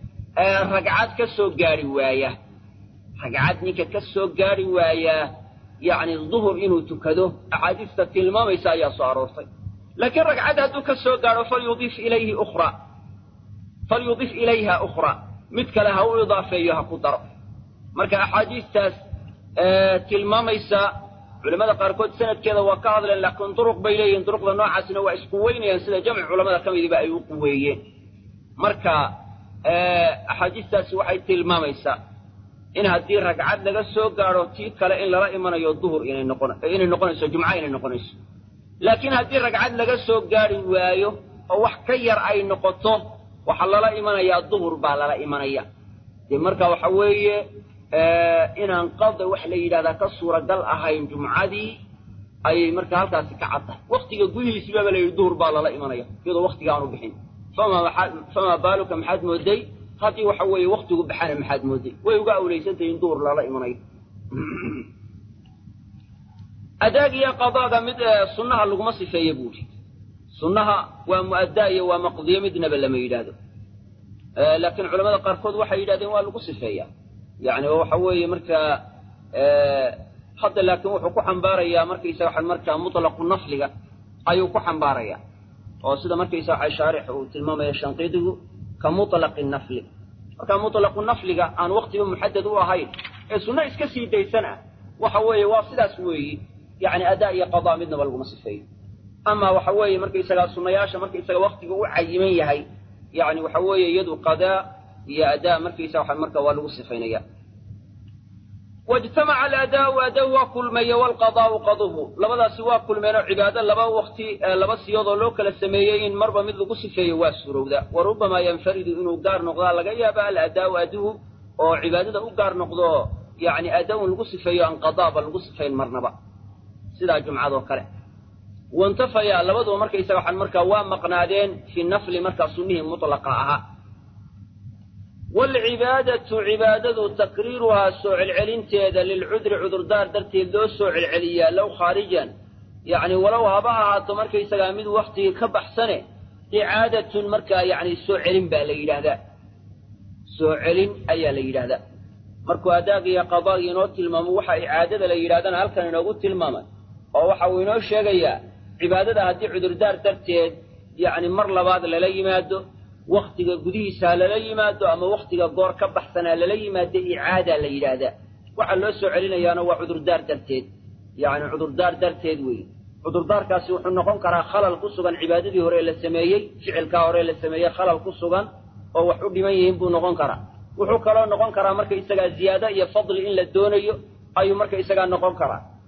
ragcad ka soo gaari waaya ragcad ninka ka soo gaari waayaa yacni duhur inuu tukado axaadiista tilmaamaysa ayaa soo aroortay laakiin ragcad hadduu ka soo gaadho falyudif ilayhi ukhraa falyudif ilayha ukhraa mid kale ha u idaafeeyo ha ku daro marka axaadiistaas tilmaamaysa culamada qaarkood sanadkeeda waa ka hadleen laakiin duruq bay leeyihiin duruqda noocaasina waa isku weynayaan sida jamci culamada ka midiba ay u quweeyeen marka axaadiistaasi waxay tilmaamaysaa in haddii ragcad laga soo gaadho tii kale in lala imanayo duhur inay noqon inay noqonayso jumco inay noqonayso laakiin haddii ragcad laga soo gaari waayo oo wax ka yar ay noqoto waxaa lala imanayaa duhur baa lala imanaya dee marka waxa weeye inaan qada wax la yidhahdaa ka suuragal ahayn jumcadii ayay marka halkaasi ka cad tahay waktiga gudihiisibaaba la yidhi duhur baa lala imanaya iyadoo waktiga aanu bixin famaa baaluka maxaad mooday haddii waxa weeye waktigu baxana maxaad mooday way uga awlaysantahay in duhur lala imanayo adaag iyo qadaaga mid sunnaha laguma sifeeye buuri sunnaha waa mu'addaa iyo waa maqdiyo midnaba lama yidhaahdo laakiin culamada qaarkood waxay yidhahdeen waa lagu sifeeyaa yani waxa weeye markaa hadda laakiin wuxuu ku xambaarayaa markaysa waxa markaa mutlaqu nafliga ayuu ku xambaarayaa oo sida markaysa waxa shaarix uu tilmaamaya shanqiidigu ka mutlaqi nafli marka mutlaqu nafliga aan waktiba muxadad u ahayn ee sunno iska sii daysan ah waxa weeye waa sidaas weeyi yani adaa iyo qadaa midnaba laguma sifeeyo ama waxa weeye markaysagaa sunnayaasha markaysaga waktiga u cayiman yahay yani waxa weeye iyadu qadaa iyo adaa markaysa waxa marka waa lagu sifaynaya wajtamaca aladaau adaa waa kulmeeye walqadaau qaduhu labadaasi waa kulmeenoo cibaado laba wakti laba siyoodoo loo kala sameeyey in marba mid lagu sifeeyo waa suurowda wa rubbamaa yanfaridu inuu gaar noqdaa laga yaaba aladaau aduhu oo cibaadada u gaar noqdo yani adaa-un lagu sifeeyo aan qadaaba lagu sifayn marnaba sidaa jumcadoo kale wantafaya labaduba markaysaga waxaan markaa waa maqnaadeen fi nafli markaa sunnihii mutlaqa ahaa waalcibaadatu cibaadadu takriiruhaa soo celcelinteeda lilcudri cudurdaar darteed loo soo celceliyaa low khaarijan yacni walow haba ahaato markaysagaa mid waktigii ka baxsane icaadatun markaa yacni soo celin baa la yidhaahdaa soo celin ayaa la yidhaahdaa markuu adaagiiyo qadaagii inoo tilmaamo waxa icaadada la yidhahdana halkan inoogu tilmaamay oo waxa uu inoo sheegayaa cibaadada haddii cudurdaar darteed yacni mar labaad lala yimaado waktiga gudihiisa ha lala yimaado ama waktiga goor ka baxsanaa lala yimaado icaadaa la yidhaahdaa waxaa loo soo celinayaana waa cudurdaar darteed yacni cudurdaar darteed weeye cudurdaarkaasi wuxuu noqon karaa khalal ku sugan cibaadadii hore la sameeyey ficilkaa hore la sameeyey khalal ku sugan oo wax u dhiman yihiin buu noqon karaa wuxuu kaloo noqon karaa marka isagaa ziyaado iyo fadli in la doonayo ayuu marka isagaa noqon karaa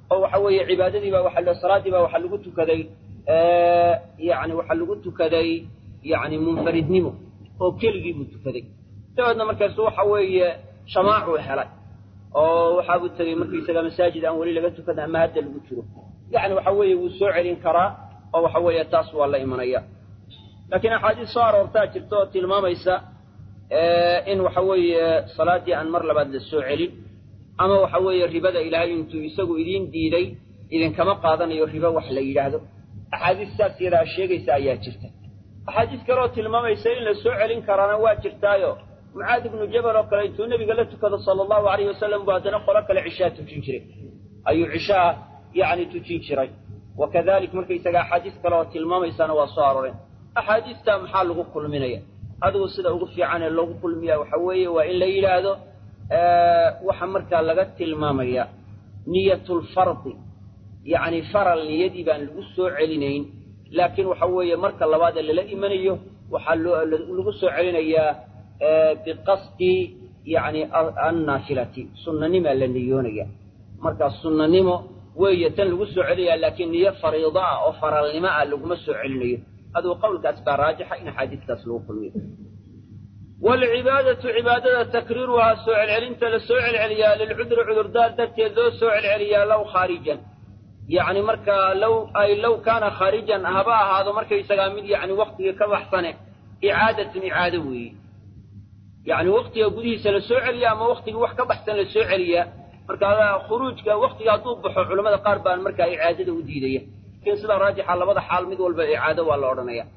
oo waxa weeye cibaadadiiba waxa salaadiiba waxaa lagu tukaday yani waxaa lagu tukaday yani munfaridnimo oo keligii buu tukaday dabeedna markaasu waxa weeye shamaacuu helay oo waxaabuu tegey markaysaga masaajid aan weli laga tukadan ama hadda lagu jiro yani waxa weeye wuu soo celin karaa oo waxa weeye taas waa la imanaya laakiin axaadiis soo aroortaa jirta oo tilmaamaysa in waxa weeye salaaddii aan mar labaad la soo celin ama waxa weeye ribada ilaahay intuu isagu idiin diiday idinkama qaadanayo ribo wax la yidhaahdo axaadiis saas yadaa sheegaysa ayaa jirta axaadiis kaleoo tilmaamaysa in la soo celin karaana waa jirtaayo mucaad ibnu jabal oo kale intuu nebiga la tukado sala allahu alayhi wasalam buu haddana qolo kale cishaa tujin jiray ayuu cishaa yacni tujin jiray wa kadalik markaysaga axaadiis kale oo tilmaamaysana waa soo aroreen axaadiistaa maxaa lagu kulminaya adigu sida ugu fiican ee loogu kulmiya waxa weeye waa in la yidhaahdo waxa markaa laga tilmaamaya niyatulfardi yacni faral niyadii baan lagu soo celinayn laakiin waxa weeye marka labaad ee lala imanayo waxaa lagu soo celinayaa biqasdi yani annaafilati sunnanimaa la niyoonaya markaa sunnanimo weeye tan lagu soo celinayaa laakiin niyo fariido ah oo faralnimo ah laguma soo celinayo adigu qowlkaas baa raajixa in axaadiistaas lagu kulmiyo waalcibaadatu cibaadada takriiruhaa soo celcelinta la soo celceliyaa lilcudri cudurdaar darteed loo soo celceliyaa low khaarijan yacni markaa low ay low kaana khaarijan haba ahaado markaysagaa mid yacni waktigii ka baxsane icaadatun icaado weeye yacni waktiga gudihiisa la soo celiya ama waktigii wax ka baxsan la soo celiyaa marka khuruujka waktiga hadduu baxo culamada qaar baan markaa icaadada u diidaya lakin sidaa raajixa labada xaal mid walba icaado waa la odhanaya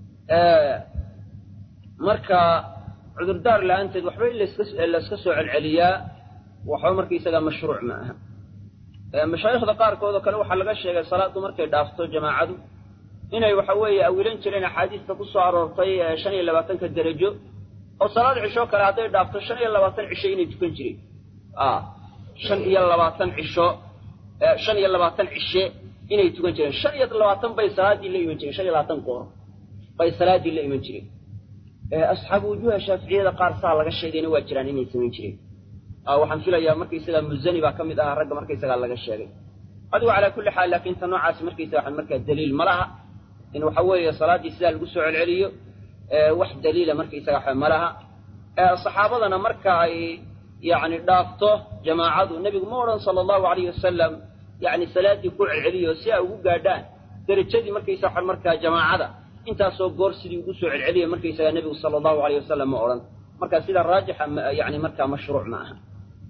marka cudurdaar la-aanteed waxba in layska soo celceliyaa waxba markaysagaa mashruuc ma aha mashaayikhda qaarkood oo kale waxaa laga sheegay salaaddu markay dhaafto jamaacadu inay waxa weeye awilan jireen axaadiista ku soo aroortay shan iyo labaatanka derajo oo salaad cisho kale hadday dhaafto shan iyo labaatan cisho inay tukan jireen shan iyo labaatan cisho shan iyo labaatan cishe inay tukan jireen shan iyo labaatan bay salaaddii la iman jireen shan iyo labaatan goor bay salaaddii la iman jireen asxaabu wujuuha shaaficiyada qaar saa laga sheegayna waa jiraan inay samayn jireen waxaan filayaa markaysagaa muzani baa ka mid ahaa ragga markaysagaa laga sheegay adigu calaa kulli xaal laakiin ta noocaasi markaysaga waxan markaa daliil ma laha in waxa weeye salaaddii sidaa lagu soo celceliyo wax daliila markaysaga waxa ma laha saxaabadana marka ay yacni dhaafto jamaacadu nebigu ma odhan sala allahu alayhi wasalam yacni salaaddii ku celceliyo si ay ugu gaadhaan derajadii markaysa waxan markaa jamaacada intaasoo goor sidii ugu soo celceliya markaysaga nebigu sala allahu alayh wasalam ma odhan marka sida raajixa yani markaa mashruuc ma aha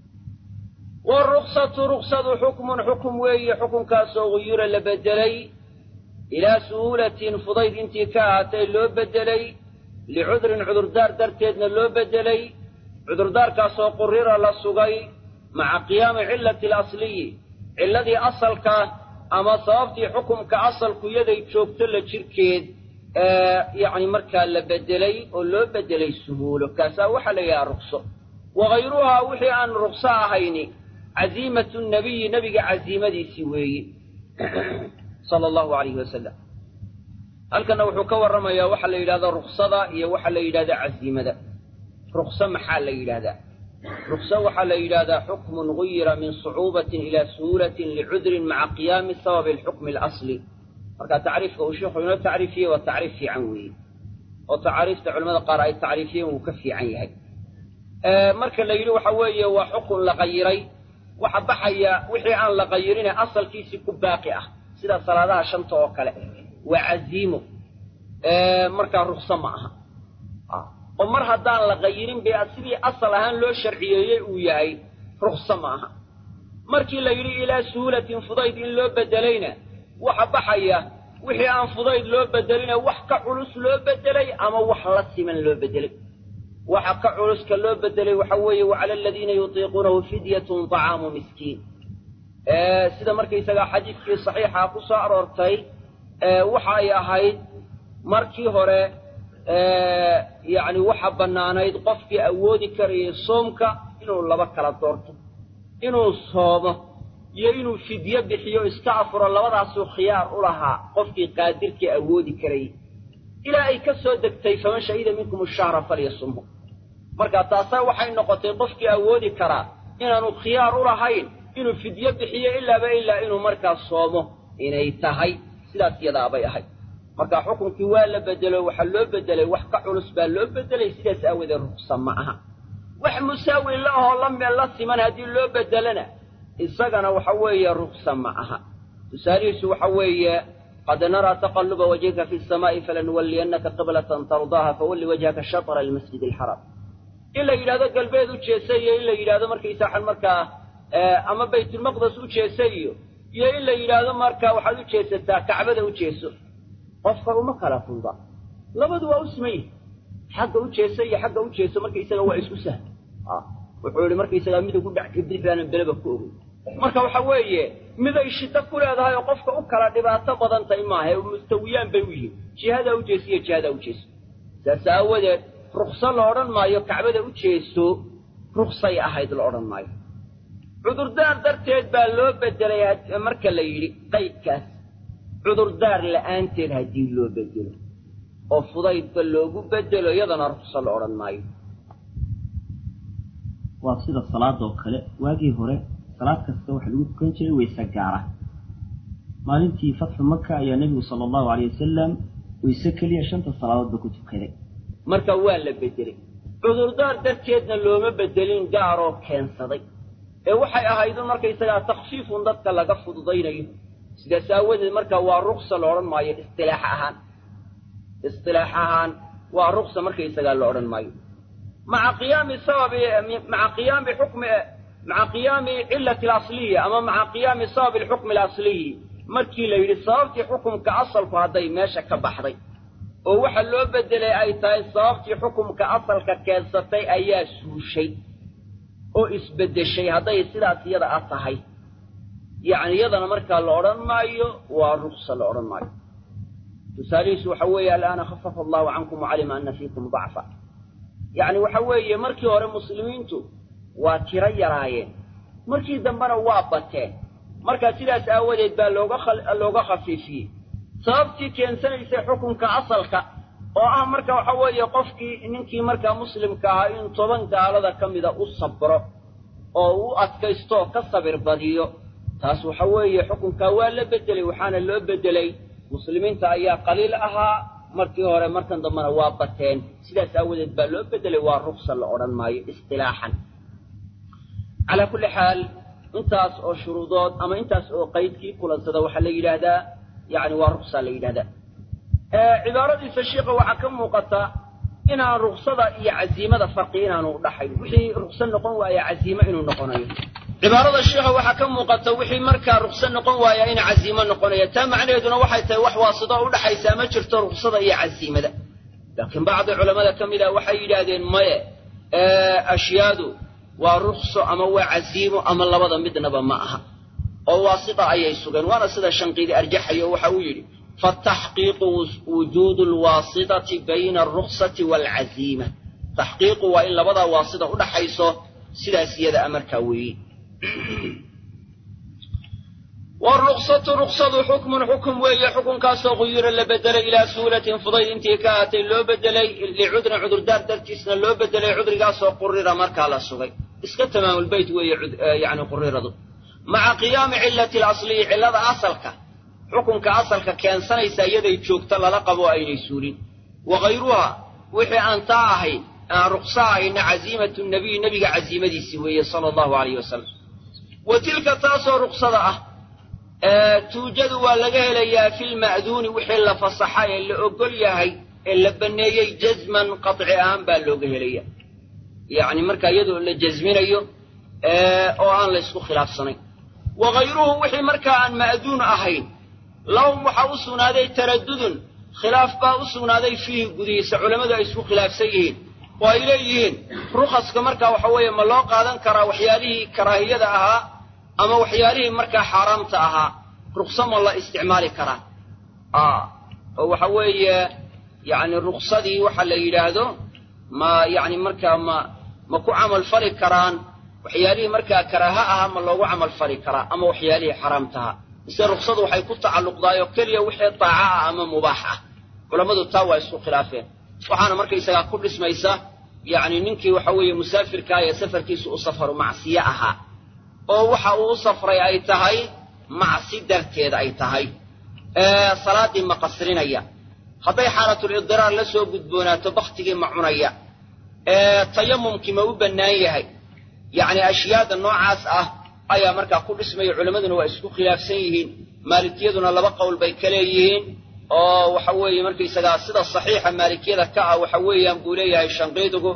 waruksatu ruksadu xukmun xukum weeye xukunkaasoo guyura la bedelay ilaa suhuulatin fudayd intii ka ahaatay loo bedelay licudrin cudurdaar darteedna loo bedelay cudurdaarkaasoo qurira la sugay maca qiyaami cillati alasliyi cilladii asalka ama sababtii xukumka asalku yaday joogto la jirkeed yacni markaa la bedelay oo loo bedelay suhuulo kaasaa waxaa la yidhaha rukso wagayruhaa wixii aan rukso ahayni caziimatu nabiyi nebiga caziimadiisii weeye sala allahu alayhi wasalam halkanna wuxuu ka warramayaa waxaa la yidhahdaa ruksada iyo waxaa la yidhahdaa caziimada rukso maxaa la yidhahdaa rukso waxaa la yidhahdaa xukmun guyira min sucuubatin ilaa suhuulatin licudrin maca qiyaami sababi alxukmi alasli marka tacriifka uu sheikhu inoo tacriifiyey waa tacriif fiican weeye oo tacaariifta culamada qaar ay tacriifiyeen wuu ka fiican yahay marka la yidhi waxa weeye waa xukun la qayiray waxa baxaya wixii aan la qayirine asalkiisii ku baaqi ah sida salaadaha shanta oo kale waa caziimo markaa rukso ma aha oo mar haddaan la qayirin be sidii asal ahaan loo sharciyeeyey uu yahay rukso ma aha markii la yidhi ilaa suhuulatin fudayd in loo bedelayna waxa baxaya wixii aan fudayd loo bedeline wax ka culus loo bedelay ama wax la siman loo bedelay waxa ka culuska loo bedelay waxa weeye wacala aladiina yutiiquunahu fidyatun طacaamu miskiin sida markaysagaa xadiidkii saxiixa ku soo aroortay waxa ay ahayd markii hore yacni waxa bannaanayd qofkii awoodi karayay soomka inuu laba kala doorto inuu soomo iyo inuu fidyo bixiyo iska afuro labadaasuu khiyaar u lahaa qofkii qaadirkii awoodi karayay ilaa ay ka soo degtay faman shahida minkum ashahra falyasumhu marka taasaa waxay noqotay qofkii awoodi karaa inaanu khiyaar u lahayn inuu fidyo bixiyo ilaaba ilaa inuu markaa soomo inay tahay sidaas yadaabay ahayd marka xukunkii waa la bedelo waxaa loo bedelay wax ka culus baa loo bedelay sidaas aawadeed ruksa ma aha wax musaawi la ahoo la meel la siman haddii loo bedelana isagana waxa weeye ruksa ma aha tusaalihiisu waxa weeye qad naraa taqaluba wajhika fi samaa'i falanuwalliyannaka qiblatan tardaaha fawalli wajhaka shatra almasjid alxaraam in la yidhahdo galbeed u jeesa iyo in la yidhahdo markaysaxan markaa ama baytulmaqdes u jeesa iyo iyo in la yidhaahdo markaa waxaad u jeesataa kacbada u jeeso qofka uma kala fududa labadu waa u siman yihi xagga u jeesa iyo xagga u jeeso markaysaga waa isku sahla wuxuu yihi markaysagaa midug u dhac kadib baanan beleba ku ogey marka waxa weeye miday shiddo ku leedahay oo qofka u kala dhibaato badan tahay maaha mustawiyaan bay u yihiin jihadaa u jeesiyo jihadaa u jeeso saas aawadeed rukso la odhan maayo kacbada u jeeso ruksay ahayd la odhan maayo cudurdaar darteed baa loo bedelay marka la yidhi qaydkaas cudurdaar la'aanteed haddii loo bedelo oo fudaydba loogu bedelo iyadana rukso la odhan maayo waa sida salaadoo kale waagii hore salaad kasta waxa lagu tukan jiray wayse gaara maalintii fatxu maka ayaa nebigu sala allahu aleyh wasalam wayse keliya shanta salaadoodba ku tukaday marka waa la bedelay cudurdaar darteedna looma bedelin gaaroo keensaday ee waxay ahaydun markaysagaa takhfiifun dadka laga fududaynayo sidaas aawadeed marka waa ruksa la odhan maayo istilaax ahaan istilaax ahaan waa ruksa markaysagaa la odhan maayo maca qiyaami sababi maca qiyaami xukmi maca qiyaami cilati alasliyi ama maca qiyaami sababi alxukmi alasliyi markii la yidhi sababtii xukumka asalku hadday meesha ka baxday oo waxa loo bedelay ay tahay sababtii xukumka asalka keensatay ayaa suushay oo isbeddeshay hadday sidaas iyada a tahay yacni iyadana markaa la odhan maayo waa ruksa la odhan maayo tusaalihiisu waxa weeye alaana khafafa allahu cankum wacalima ana fiikum dacfa yacni waxa weeye markii hore muslimiintu waa tiro yaraayeen markii dambena waa bateen markaa sidaas aawadeed baa looga looga khafiifiyey sababtii keensanaysay xukunka asalka oo ah marka waxa weeye qofkii ninkii markaa muslimka ahaa in toban gaalada ka mida u sabro oo u adkaystooo ka sabir badiyo taas waxa weeye xukunkaa waa la bedelay waxaana loo bedelay muslimiinta ayaa qaliil ahaa markii hore markan dambena waa bateen sidaas aawadeed baa loo bedelay waa ruksa la odhan maayo istilaaxan calaa kulli xaal intaas oo shuruudood ama intaas oo qaydkii kulansada waxaa la yidhaahdaa yani waa ruksa la yidhahdaa cibaaradiisa shiika waxaa ka muuqata inaan ruksada iyo casiimada farqi inaanu udhaxayn wixii rukso noqon waaya casiimo inuu noqonayo cibaarada shiikha waxaa ka muuqata wixii markaa rukso noqon waaya in casiimo noqonaya taa macnaheeduna waxay tahay wax waasito o udhaxaysaa ma jirto ruksada iyo casiimada laakiin bacdi culammada ka mid ah waxay yidhaahdeen maye ashyaadu waa rukso ama waa casiimo ama labada midnaba ma aha oo waasita ayay sugeen waana sida shanqiidi arjaxayo waxa uu yidhi fataxqiiqu wujuudu lwaasitati bayna alruksati waalcaziima taxqiiqu waa in labadaa waasita udhaxayso sidaas iyada a markaa weeye wruksatu ruksadu xukmun xukum weeye xukunkaasoo quyira la bedelay ilaa suulatin fudayd intii ka ahatay loo bedelay licudrin cudurdaar dartiisna loo bedelay cudrigaasoo qurira markaa la sugay iska tamaamulbeyt weeye yani quriradu maca qiyaami cilati lasliyi cillada asalka xukunka asalka keensanaysa iyaday joogta lala qabo aynay suulin wa hayruha wixii aan taa ahayn aan rukso ahayna casiimatu nabiy nebiga casiimadiisii weeye sala allahu alayh wasalam wa tilka taasoo ruksada ah tuujadu waa laga helayaa filma'duuni wixii la fasaxa ee la ogol yahay ee la banneeyey jasman qaطci ahaan baa looga helaya yacni markaa iyadoo la jasminayo oo aan la ysku khilaafsanayn wa hayruhu wixii markaa aan ma'duun ahayn lahum waxaa u sugnaaday taraddudun khilaaf baa u sugnaaday fiihi gudihiisa culammadu ay isku khilaafsan yihiin oo ay leeyihiin rukhaska markaa waxa weeye ma loo qaadan karaa waxyaalihii karaahiyada ahaa ama waxyaalihii markaa xaaraamta ahaa rukso ma la isticmaali karaa oo waxa weeye yacni ruksadii waxa la yidhaahdo ma yacni markaa ma ma ku camal fali karaan waxyaalihii markaa karaaha ahaa ma loogu camal fali karaa ama waxyaalihii xaaraamtaha mise ruksadu waxay ku tacalluqdaayoo keliya wixii daaca ah ama mubaax ah culammadu taa waa isku khilaafeen waxaana markaysagaa ku dhismaysa yacni ninkii waxa weeye musaafirkaa ee safarkiisu u safaru macsiye ahaa oo waxa uu u safray ay tahay macsi darteed ay tahay salaaddii ma qasrinaya hadday xaalatulidiraar la soo gudboonaato baktigii ma cunaya tayamumkii ma u bannaan yahay yacni ashyaada noocaas ah ayaa markaa ku dhismaya culammaduna waa isku khilaafsan yihiin maalikiyaduna laba qowl bay ka leeyihiin oo waxa weeye markaysagaa sida saxiixa maalikiyada ka ah waxa weeyaan buu leeyahay shanqiidigu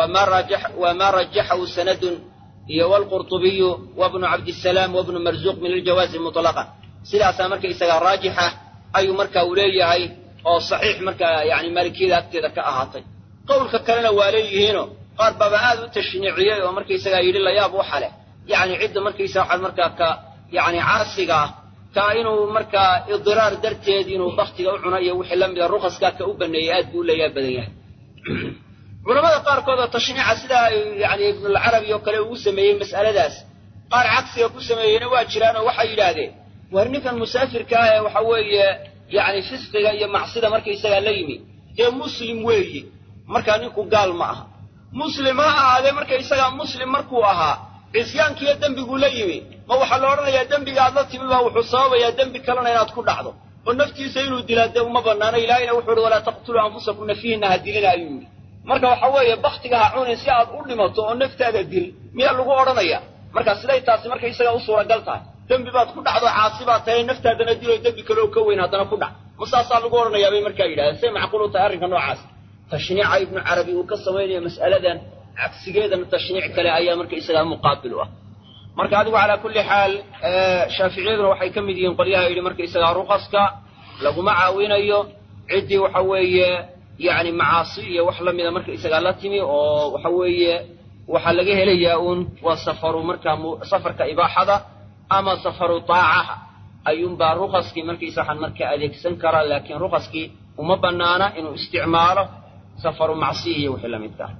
waa maa rajaxahu sanadun iyo waalqurtubiyu wabnu cabdisalaam wabnu marzuuq min aljawaazi mutlaqan sidaasaa markaysagaa raajixa ayuu marka uu leeyahay oo saxiix markaa yani maalikiyada agteeda ka ahaatay qowlka kalena waa leeyihiino qaar baaba aad u tashniiciyey oo markaysagaa yidhi layaab waxa leh yacni cidda markaysa waxaad markaa ka yacni caasiga ah ka inuu markaa idiraar darteed inuu baktiga u cuno iyo wixii la mida rukhaskaa ka u baneeyey aad buu u layaab badan yahay culamada qaarkood oo tashniica sidaa yani ibnulcarabi oo kale ugu sameeyey mas'aladaas qaar cagsiga ku sameeyeyna waa jiraan oo waxay yidhaahdeen war ninkan musaafirka ah ee waxa weeye yacni fisqiga iyo macsida markaysagaa la yimi dee muslim weeye markaa ninku gaal ma aha muslim ha ahaadee markaysagaa muslim markuu ahaa cisyaankiiyo dembiguu la yimi ma waxaa la odhanayaa dembiga aad la timi baa wuxuu sababayaa dembi kalena inaad ku dhacdo oo naftiisa inuu dilaa dee uma bannaano ilaahayna wuxuu uhi walaa taqtuluu anfusakum nafihinna ha dilina ayuu yidhi marka waxa weeye baktiga ha cunin si aad u dhimato oo naftaada dil miyaa lagu odhanaya marka siday taasi markaysagaa u suuragal tahay dembi baad ku dhacdo caasi baad tahay naftaadana diloo dembi kale oo ka weyn haddana ku dhac ma saasaa lagu odhanayaa bay markaa yidhahdeen say macquul u tahay arrinka noocaas tashniica ibnu carabi uu ka samaynayo mas'aladan cagsigeedana tashniic kale ayaa markaysagaa muqaabil u ah marka adigu calaa kulli xaal shaaficiyaduna waxay ka mid yihiin qolyaha yidhi markaysagaa rukaska laguma caawinayo ciddii waxa weeye yacni macaasi iyo wax la mida markaysagaa la timi oo waxa weeye waxaa laga helayaa uun waa safaru markaa safarka ibaaxada ama safaru taacaha ayuunbaa rukaskii markaysa waxaan marka adeegsan karaa laakiin rukaskii uma bannaana inuu isticmaalo safaru macsiya iyo wixii la midkaa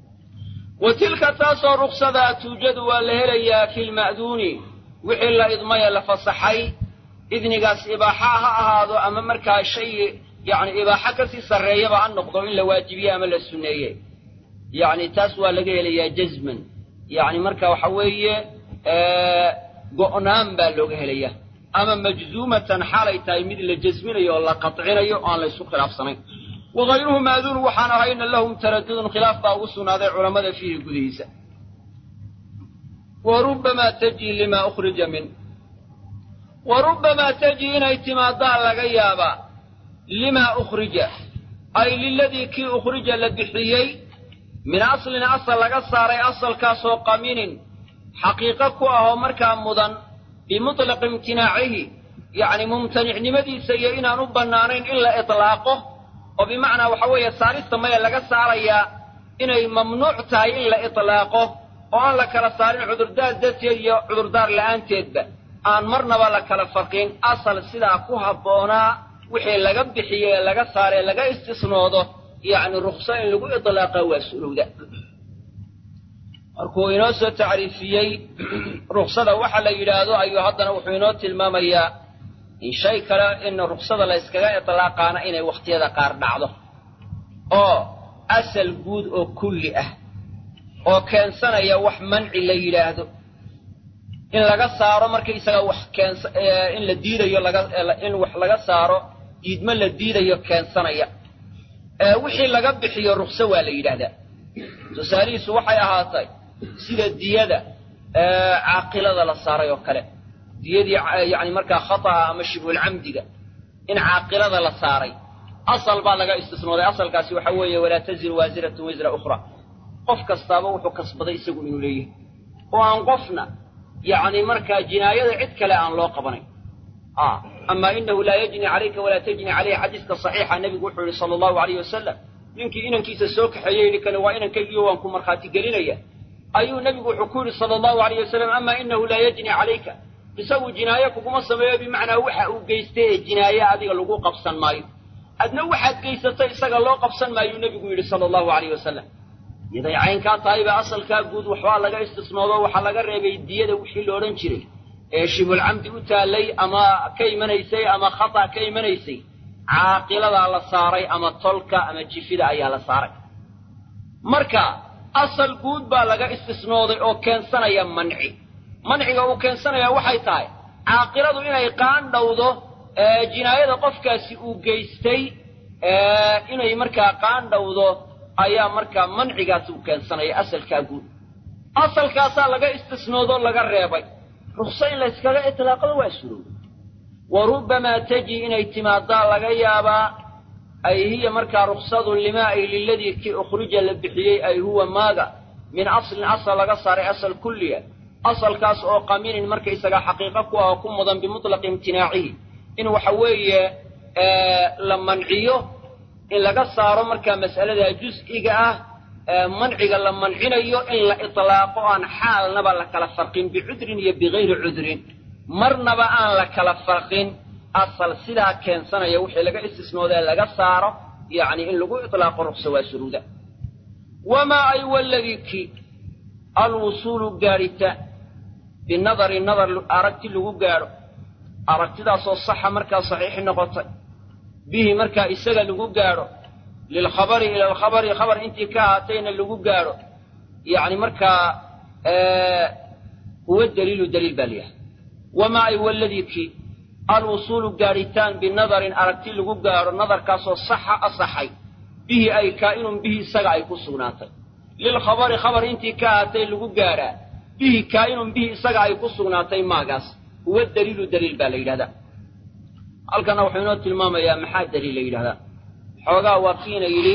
wa tilka taasoo ruksadaa tuujadu waa la helayaa fi lma'duuni wixii la idmaya la fasaxay idnigaas ibaaxa ha ahaado ama markaa shay yacni ibaaxo kasii sarreeyaba ha noqdo in la waajibiye ama la sunneeye yacni taas waa laga helayaa jazman yacni marka waxa weeye go'naan baa looga helaya ama majzuumatan xaalay tahay mid la jasminayo oo la qatcinayo o aan la ysu khilaafsanayn wagayruhu maaduunu waxaan ahayna lahum taradudun khilaaf baa ugu sugnaaday culammada fiihi gudihiisa wa rubbamaa tajii limaa ukhrija min wa rubbamaa tajii inay timaadaa laga yaabaa limaa ukhrija ay liladii kii ukhrija la bixiyey min aslin asal laga saaray asalkaasoo qaminin xaqiiqo ku ahoo markaa mudan bimutlaqi imtinaacihi yacni mumtanicnimadiisa iyo inaan u bannaanayn in la itlaaqo oo bimacnaa waxa weeye saarista maya laga saarayaa inay mamnuuc tahay in la itlaaqo oo aan la kala saarin cudurdaar darteed iyo cudurdaar la'aanteedba aan marnaba la kala farqin asal sidaa ku habboonaa wixii laga bixiye ee laga saaree laga istisnoodo yacni rukso in lagu itlaaqa waa sulowda markuu inoo soo tacriifiyey ruksada waxa la yidhaahdo ayuu haddana wuxuu inoo tilmaamayaa in shay kale in ruksada la yskaga itlaaqaana inay wakhtiyada qaar dhacdo oo asal guud oo kulli ah oo keensanaya wax manci la yidhaahdo in laga saaro markaysaga wax keens in la diidayo laga in wax laga saaro diidmo la diidayo keensanaya wixii laga bixiyo rukso waa la yidhaahdaa tusaalihiisu waxay ahaatay sida diyada caaqilada la saaray oo kale diyadii yani markaa khata'a ama shibhulcamdiga in caaqilada la saaray asal baa laga istisnooday asalkaasi waxa weeye walaa taziru waasiratun wisra ukhra qof kastaaba wuxuu kasbaday isagu inuu leeyahay oo aan qofna yacni markaa jinaayada cid kale aan loo qabanayn ama inahu laa yajni calayka walaa tajni caleyhi xadiiska saxiixa nebigu wuxuu yihi sala allahu alayh wasalam ninkii inankiisa soo kaxeeyey yidhi kani waa inankaygiyo waan ku markhaati gelinaya ayuu nebigu wuxuu ku yidhi sala allahu alayh wasalam ama inahu laa yajni calayka isagu jinaaye kuguma sameeyo bimacnaa waxa uu geystay ee jinaaye adiga lagu qabsan maayo adna waxaad geysatay isaga loo qabsan maayuu nebigu yidhi sala allahu alayh wasalam yaday caynkaa tahayba asalkaa guud waxbaa laga istisnoodo waxaa laga reebay diyada wixii la odhan jiray ee shibulcamdi u taallay ama ka imanaysay ama khata ka imanaysay caaqiladaa la saaray ama tolka ama jifida ayaa la saaray marka asal guud baa laga istisnooday oo keensanaya manci manciga uu keensanayaa waxay tahay caaqiladu inay qaandhowdo jinaayada qofkaasi uu geystay inay markaa qaandhowdo ayaa markaa mancigaasi uu keensanaya asalkaa guud asalkaasaa laga istisnoodoo laga reebay rukso in layskaga itlaaqado waa surowda wa rubbamaa taji inay timaadaa laga yaabaa ay hiya markaa ruksadu limaa ay liladii kii ukhrija la bixiyey ay huwa maaga min aslin asal laga saaray asal kulliya asalkaas oo qaminin markaysagaa xaqiiqo ku ah oo ku mudan bimutlaqi imtinaacihi in waxa weeye la manciyo in laga saaro markaa mas'alada jus'iga ah manciga la mancinayo in la itlaaqo aan xaalnaba la kala farqin bicudrin iyo bigayri cudrin marnaba aan la kala farqin asal sidaa keensanaya wixii laga istisnoodee laga saaro yacni in lagu itlaaqo ruksa waa suruuda wamaa ay waladii ki alwusuulu gaadhitaan binadari nadar aragti lagu gaadho aragtidaasoo saxa markaa saxiixi noqotay bihi markaa isaga lagu gaadho lilkhabari ila alkhabari khabar intii ka ahaatayna lagu gaadho yacni markaa huwa daliilu daliil baa layahay wamaa ay waladii ki alwusuulu gaadhitaan binadarin aragti lagu gaadho nadarkaasoo saxa asaxay bihi ay kaa'inun bihi isaga ay ku sugnaatay lilkhabari khabar intii ka ahaatay lagu gaadhaa bihi kaa'inun bihi isaga ay ku sugnaatay maagaas huwa daliilu daliil baa la yidhahdaa halkanna wuxuu inoo tilmaamayaa maxaa daliil la yidhahdaa xoogaa waa kiina yidhi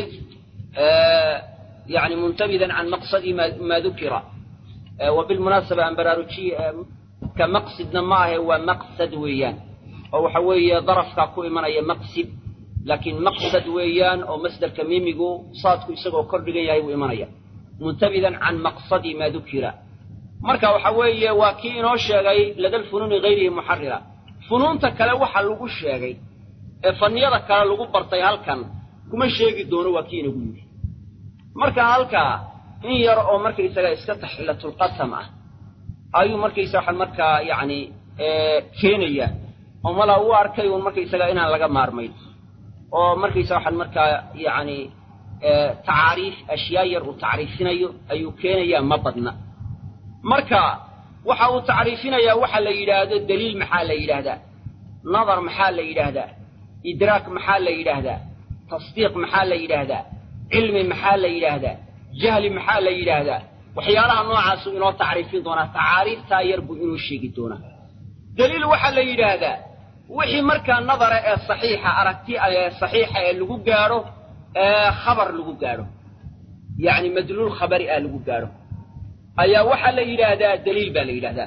yani muntabidan can maqsadi maa dukira wa bilmunaasaba aan baraarujiye ka maqsidna ma ahe waa maqsad weeyaan oo waxa weeye darafkaa ku imanaya maqsid laakiin maqsad weeyaan oo masderka miimigu saadku isagoo kor dhigan yahay buu imanaya muntabidan can maqsadi maa dukira marka waxa weeye waa kii inoo sheegay ladalfunuuni hayrihi muxarira funuunta kale waxa lagu sheegay ee faniyada kale lagu bartay halkan kuma sheegi doono waa kii inagu yidhi marka halkaa in yar oo markaysaga iska taxilatulqasam ah ayuu markaysa waxaan markaa yacni keenaya oo malaa u arkay uun markaysaga inaan laga maarmayn oo markaysa waxaan markaa yacni tacaariif ashyaa yar uu tacriifinayo ayuu keenayaa ma badna marka waxa uu tacriifinayaa waxa la yidhaahdo daliil maxaa la yidhaahdaa nadar maxaa la yidhaahdaa idraak maxaa la yidhaahdaa tasdiiq maxaa la yidhaahdaa cilmi maxaa la yidhaahdaa jahli maxaa la yidhaahdaa waxyaalaha noocaasuu inoo tacriifin doonaa tacaariiftaa yar buu inuu sheegi doonaa daliil waxaa la yidhaahdaa wixii markaa nadara ee saxiixa aragti ee saxiixa ee lagu gaadho ee khabar lagu gaadho yacni madluul khabari ah lagu gaadho ayaa waxaa la yidhaahdaa daliil baa la yidhahdaa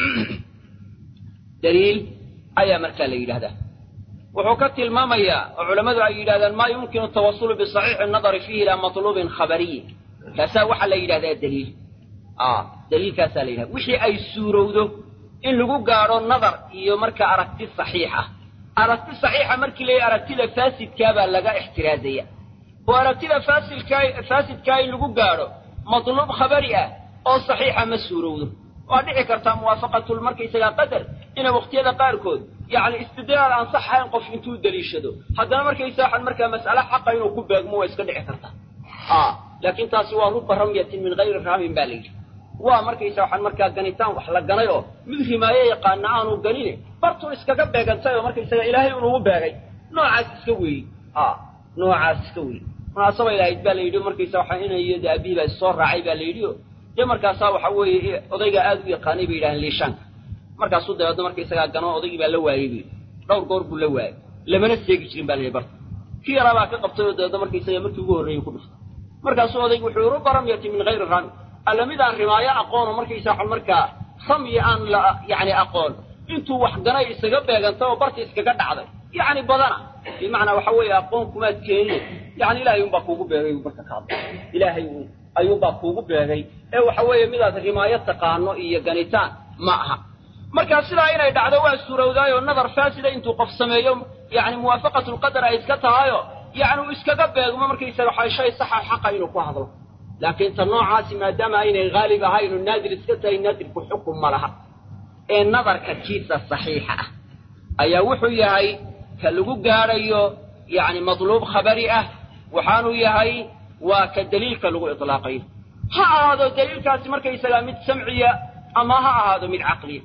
daliil ayaa markaa la yidhahdaa wuxuu ka tilmaamayaa oo culammadu ay yidhahdaan maa yumkinu tawasulu bisaxiixi nadari fiihi ilaa matluubin khabariyin kaasaa waxaa la yidhahdaa daliil daliilkaasaa la yidhahda wixii ay suurowdo in lagu gaadho nadar iyo markaa aragti saxiix ah aragti saxiixa markii la aragtida faasidkaa baa laga ixtiraazaya oo aragtida faasidkaa faasidkaa in lagu gaadho matluub khabari ah oo saxiixa ma suurowdo waa dhici kartaa muwaafaqatul markaysagaa qadar ina wakhtiyada qaarkood yacni istidlaal aan sax ahayn qof intuu deliishado haddana markaysa waxaan markaa mas'ale xaqa inuu ku beegmo waa iska dhici kartaa laakiin taasi waa ruba ramyatin min hayri raamin baa la yidhi waa markaysa waxaan markaa ganitaan wax la ganay oo mid rimaayo yaqaana aanu ganine bartuu iskaga beegantay oo markaysaga ilaahay unugu beegay noocaas iska weeye noocaas iska weeye munaasabay lahayd baa la yidhi markaysa waxaa inay iyo de abihi baa issoo raacay baa la yidhi o dee markaasaa waxa weeye odaygaa aad u yaqaanay bay yidhahdeen liishaanka markaasuu dabeedna markaysagaa gano odaygii baa la waayey bu dhowr goor buu la waayey lamana seegi jirin baa la yidhi barta kii yaraa baa ka qabtay oo dabeedna markaysaga markii ugu horreeyey ku dhuftay markaasuu odaygu wuxuu yihi ruba ramyati min hayri rami alla mid aan rimaayo aqoono markaysa waxan markaa ramyi aan la yacni aqoon intuu wax ganay isaga beegantay oo barta iskaga dhacday yacni badana bimacnaa waxa weeye aqoon kumaad keenine yani ilaahay unbaa kuugu beegay marka ka hadla ilaahay ayuunbaa kuugu beegay ee waxa weeye midaad rimaayo taqaano iyo ganitaan ma aha markaa sidaa inay dhacdo waa suurowdaayoo nadar faasida intuu qof sameeyo yani muwaafaqatulqadar ay iska tahayo yani uu iskaga beegmo markaysaga waxa shay saxa xaqa inuu ku hadlo laakiin ta noocaasi maadaama aynay haalib ahayn oo naadir iska tahay naadirku xukum ma laha ee nadarka kiisa saxiixa ah ayaa wuxuu yahay ka lagu gaadhayo yacni madluub khabari ah waxaanuu yahay waa ka daliilka lagu itlaaqayo ha ahaado daliilkaasi markaysagaa mid samciya ama ha ahaado mid caqliya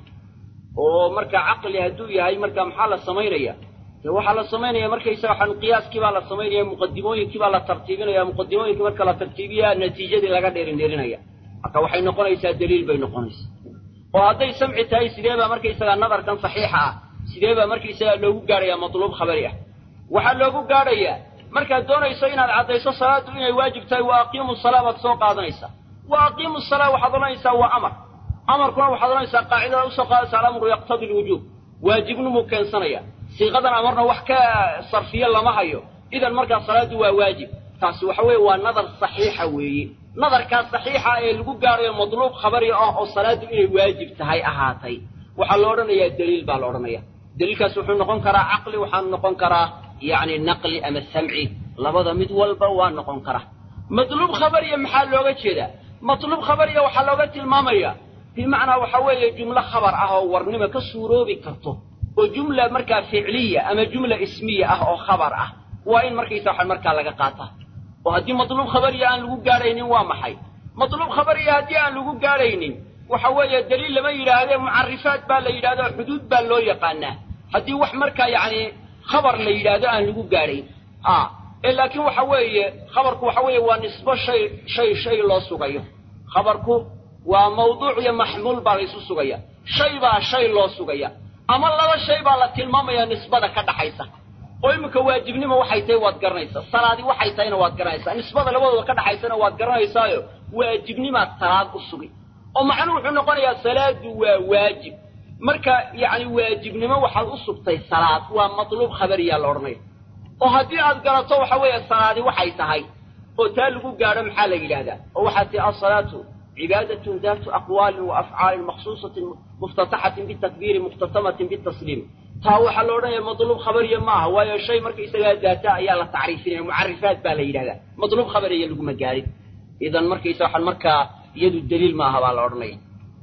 oo marka caqli hadduu yahay marka maxaa la samaynaya dee waxaa la samaynaya markaysaga waxaan qiyaaskii baa la samaynaya muqadimooyinkii baa la tartiibinaya muqadimooyinkii marka la tartiibiya natiijadii laga dheerindherinaya marka waxay noqonaysaa daliil bay noqonaysaa oo hadday samci tahay sidee baa markaysagaa nadarkan saxiixa ah sidee baa markaysagaa loogu gaadhayaa matluub khabari ah waxaa loogu gaadhayaa markaad doonayso inaad caddayso salaaddu inay waajib tahay wa aqiimu salaa baad soo qaadanaysaa wa aqiimu salaa waxaad odhanaysaa waa amar amarkuna waxaad odhanaysaa qaacidada usoo qaadaysa alamru yaqtadi lwujuub waajibnimuu keensanaya siiqadan amarna wax ka sarfiye lama hayo idan markaa salaaddu waa waajib taasi waxa weeye waa nadar saxiixa weeye nadarkaas saxiixa ee lagu gaadhayo madluub khabari ah oo salaaddu inay waajib tahay ahaatay waxaa la odhanayaa daliil baa la odhanaya daliilkaas wuxuu noqon karaa caqli waxaanu noqon karaa yacni naqli ama samci labada mid walba waa noqon kara matluub khabariya maxaa looga jeedaa matluub khabariya waxaa looga tilmaamaya bimacnaa waxa weeye jumlo khabar ah oo warnimo ka suuroobi karto oo jumla markaa ficliya ama jumla ismiya ah oo khabar ah waa in markaysa waxaan markaa laga qaataa oo haddii matluub khabariya aan lagu gaadhaynin waa maxay matluub khabariya haddii aan lagu gaadhaynin waxa weeye daliil lama yidhaahdee mucarifaat baa la yidhahdo xuduud baa loo yaqaanaa haddii wax markaa yacni khabar la yidhaahdo aan lagu gaadhayn a ee laakiin waxa weeye khabarku waxa weeye waa nisbo shay shay shay loo sugayo khabarku waa mawduuc iyo maxmuul baa laysu sugaya shay baa shay loo sugaya ama laba shay baa la tilmaamaya nisbada ka dhaxaysa oo iminka waajibnimo waxay tahay waad garanaysaa salaadi waxay tahayna waad garanaysaa nisbada labadooda ka dhaxaysana waad garanaysaayo waajibnimaad salaad u sugi oo macnuhu wuxuu noqonayaa salaadu waa waajib marka yacni waajibnimo waxaad u sugtay salaad waa matluub khabariyaa la odhanaya oo haddii aad garato waxa weeye salaadi waxay tahay oo taa lagu gaadho maxaa la yidhahdaa oo waxaa tihi asalaatu cibaadatun daatu aqwaalin wa afcaalin makhsuusatin muftataxatin bitakbiiri mukhtatamatin bitasliim taa waxaa la odhanaya matluub khabariya ma aha waayo shay markaysagaa daata ayaa la tacriifinaya mucarifaat baa la yidhahdaa matluub khabariya laguma gaadhin idan markaysa waxaan markaa iyadu daliil maaha baa la odhanaya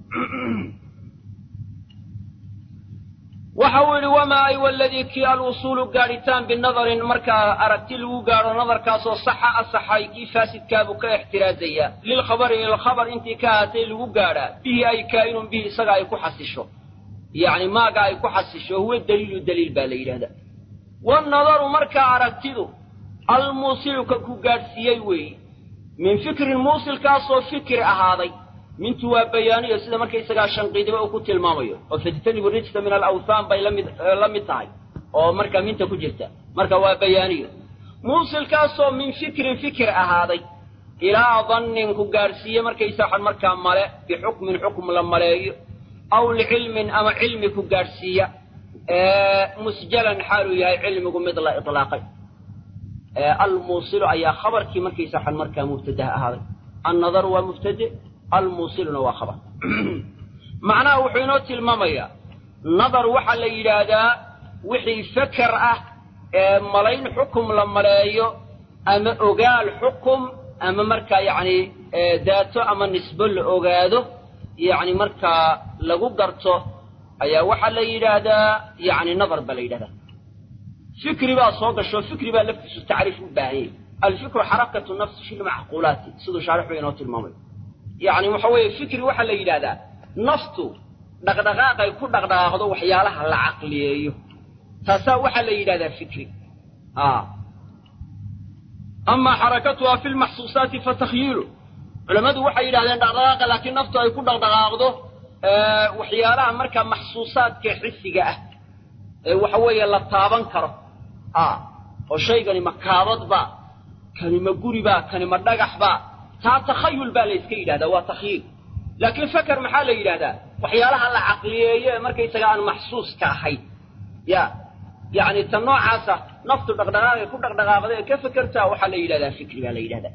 waxa uu yidhi wamaa ay waladii kii alwusuulu gaadhitaan binadarin markaa aragti lagu gaadho nadarkaasoo saxa asaxay kii faasidkaabuu ka ixtiraazaya lilkhabari ilkhabar intii ka ahaatay lagu gaadhaa bihi ay kaa'inun bihi isaga ay ku xasisho yacni maaga ay ku xasisho huwa daliilu daliil baa la yidhahdaa wanadaru markaa aragtidu almuusiluka ku gaadhsiiyey weeye min fikrin muusilkaasoo fikri ahaaday mintu waa bayaaniyo sida markaysagaa shanqiidiba uu ku tilmaamayo oo fajtanibu rijsa min alawthaan bay lamid la mid tahay oo markaa minta ku jirta marka waa bayaaniyo muusilkaasoo min fikrin fikir ahaaday ilaa dannin ku gaadhsiiye markaysa waxaan markaa male bixukmin xukm la maleeyo aw licilmin ama cilmi ku gaadhsiiya musjalan xaaluu yahay cilmigu mid la ilaaqay almuusilu ayaa khabarkii markaysa waxaan markaa mubtadaha ahaaday annadaru waa mubtade almuusiluna waa khabar macnaha wuxuu inoo tilmaamayaa nadar waxaa la yidhaahdaa wixii feker ah ee malayn xukum la maleeyo ama ogaal xukum ama markaa yacni daato ama nisbo la ogaado yacni markaa lagu garto ayaa waxaa la yidhaahdaa yacni nadar baa la yidhahdaa fikri baa soo gasho fikri baa laftiisu tacriif u baahan yahy alfikru xarakatu nafsi fi lmacquulaati siduu shaarixu inoo tilmaamayo yacni waxa weeye fikri waxaa la yidhahdaa naftu dhaqdhaqaaqay ku dhaqdhaqaaqdo waxyaalaha la caqliyeeyo taasaa waxaa la yidhahdaa fikri amaa xarakatuha fi lmaxsuusaati fatakyiilu culammadu waxay yidhahdeen dhaqdhaqaaqa laakiin naftu ay ku dhaqdhaqaaqdo waxyaalaha markaa maxsuusaadka xisiga ah ee waxa weeye la taaban karo oo shaygani ma kaabadba kani ma guribaa kani ma dhagaxba taa takhayul baa la yska yidhahdaa waa takhyiil laakiin faker maxaa la yidhahdaa waxyaalaha la caqliyeeyo ee markaysaga aan maxsuuska ahayn ya yacni ta noocaasa naftu dhaqdhaqaaqay ku dhaqdhaqaaqda ee ka fekertaa waxaa la yidhahdaa fikri baa la yidhahdaa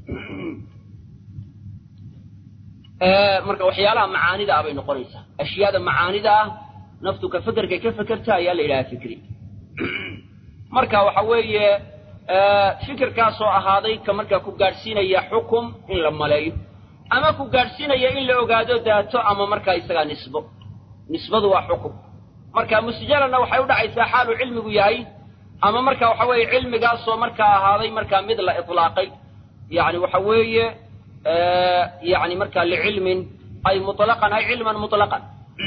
marka waxyaalaha macaanida ah bay noqonaysaa ashyaada macaanida ah naftu ka fekerkay ka fekertaa ayaa la yidhahdaa fikri marka waxa weeye fikirkaasoo ahaaday ka markaa ku gaadhsiinaya xukum in la maleeyo ama ku gaadhsiinaya in la ogaado daato ama markaa isagaa nisbo nisbadu waa xukum marka musjalanna waxay u dhacaysaa xaaluu cilmigu yahay ama marka waxa weeye cilmigaasoo markaa ahaaday markaa mid la itlaaqay yacni waxa weeye yacni markaa licilmin ay muطlaqan ay cilman muطlaqan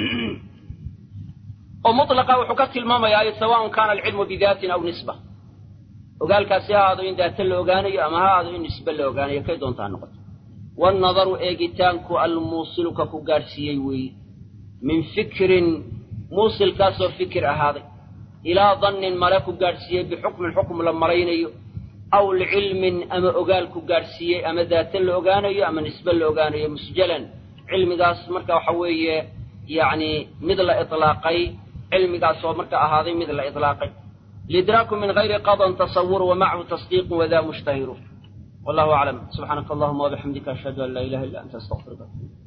oo muطlaqa wuxuu ka tilmaamayaa ay sawaءn kana alcilmu bidaatin aw nisba ogaalkaasi ha ahaado in daata la ogaanayo ama ha ahaado in nisbe la ogaanayo kay doonta ha noqoto wannadaru eegitaanku almuusiluka ku gaadhsiiyey weeye min fikrin muusilkaasoo fikir ahaaday ilaa dannin male ku gaadhsiiyey bixukmin xukm la malaynayo aw licilmin ama ogaal ku gaadhsiiyey ama daata la ogaanayo ama nisbe la ogaanayo musjalan cilmigaas marka waxa weeye yacni mid la itlaaqay cilmigaasoo marka ahaaday mid la itlaaqay lidraaku min gayri qadan tasawur wamacahu tasdiiqu wadaa mushtahiru wallahu aclam subxaanaka allahuma wabixamdika ashhadu an laa ilaha illa anta astaqfiruka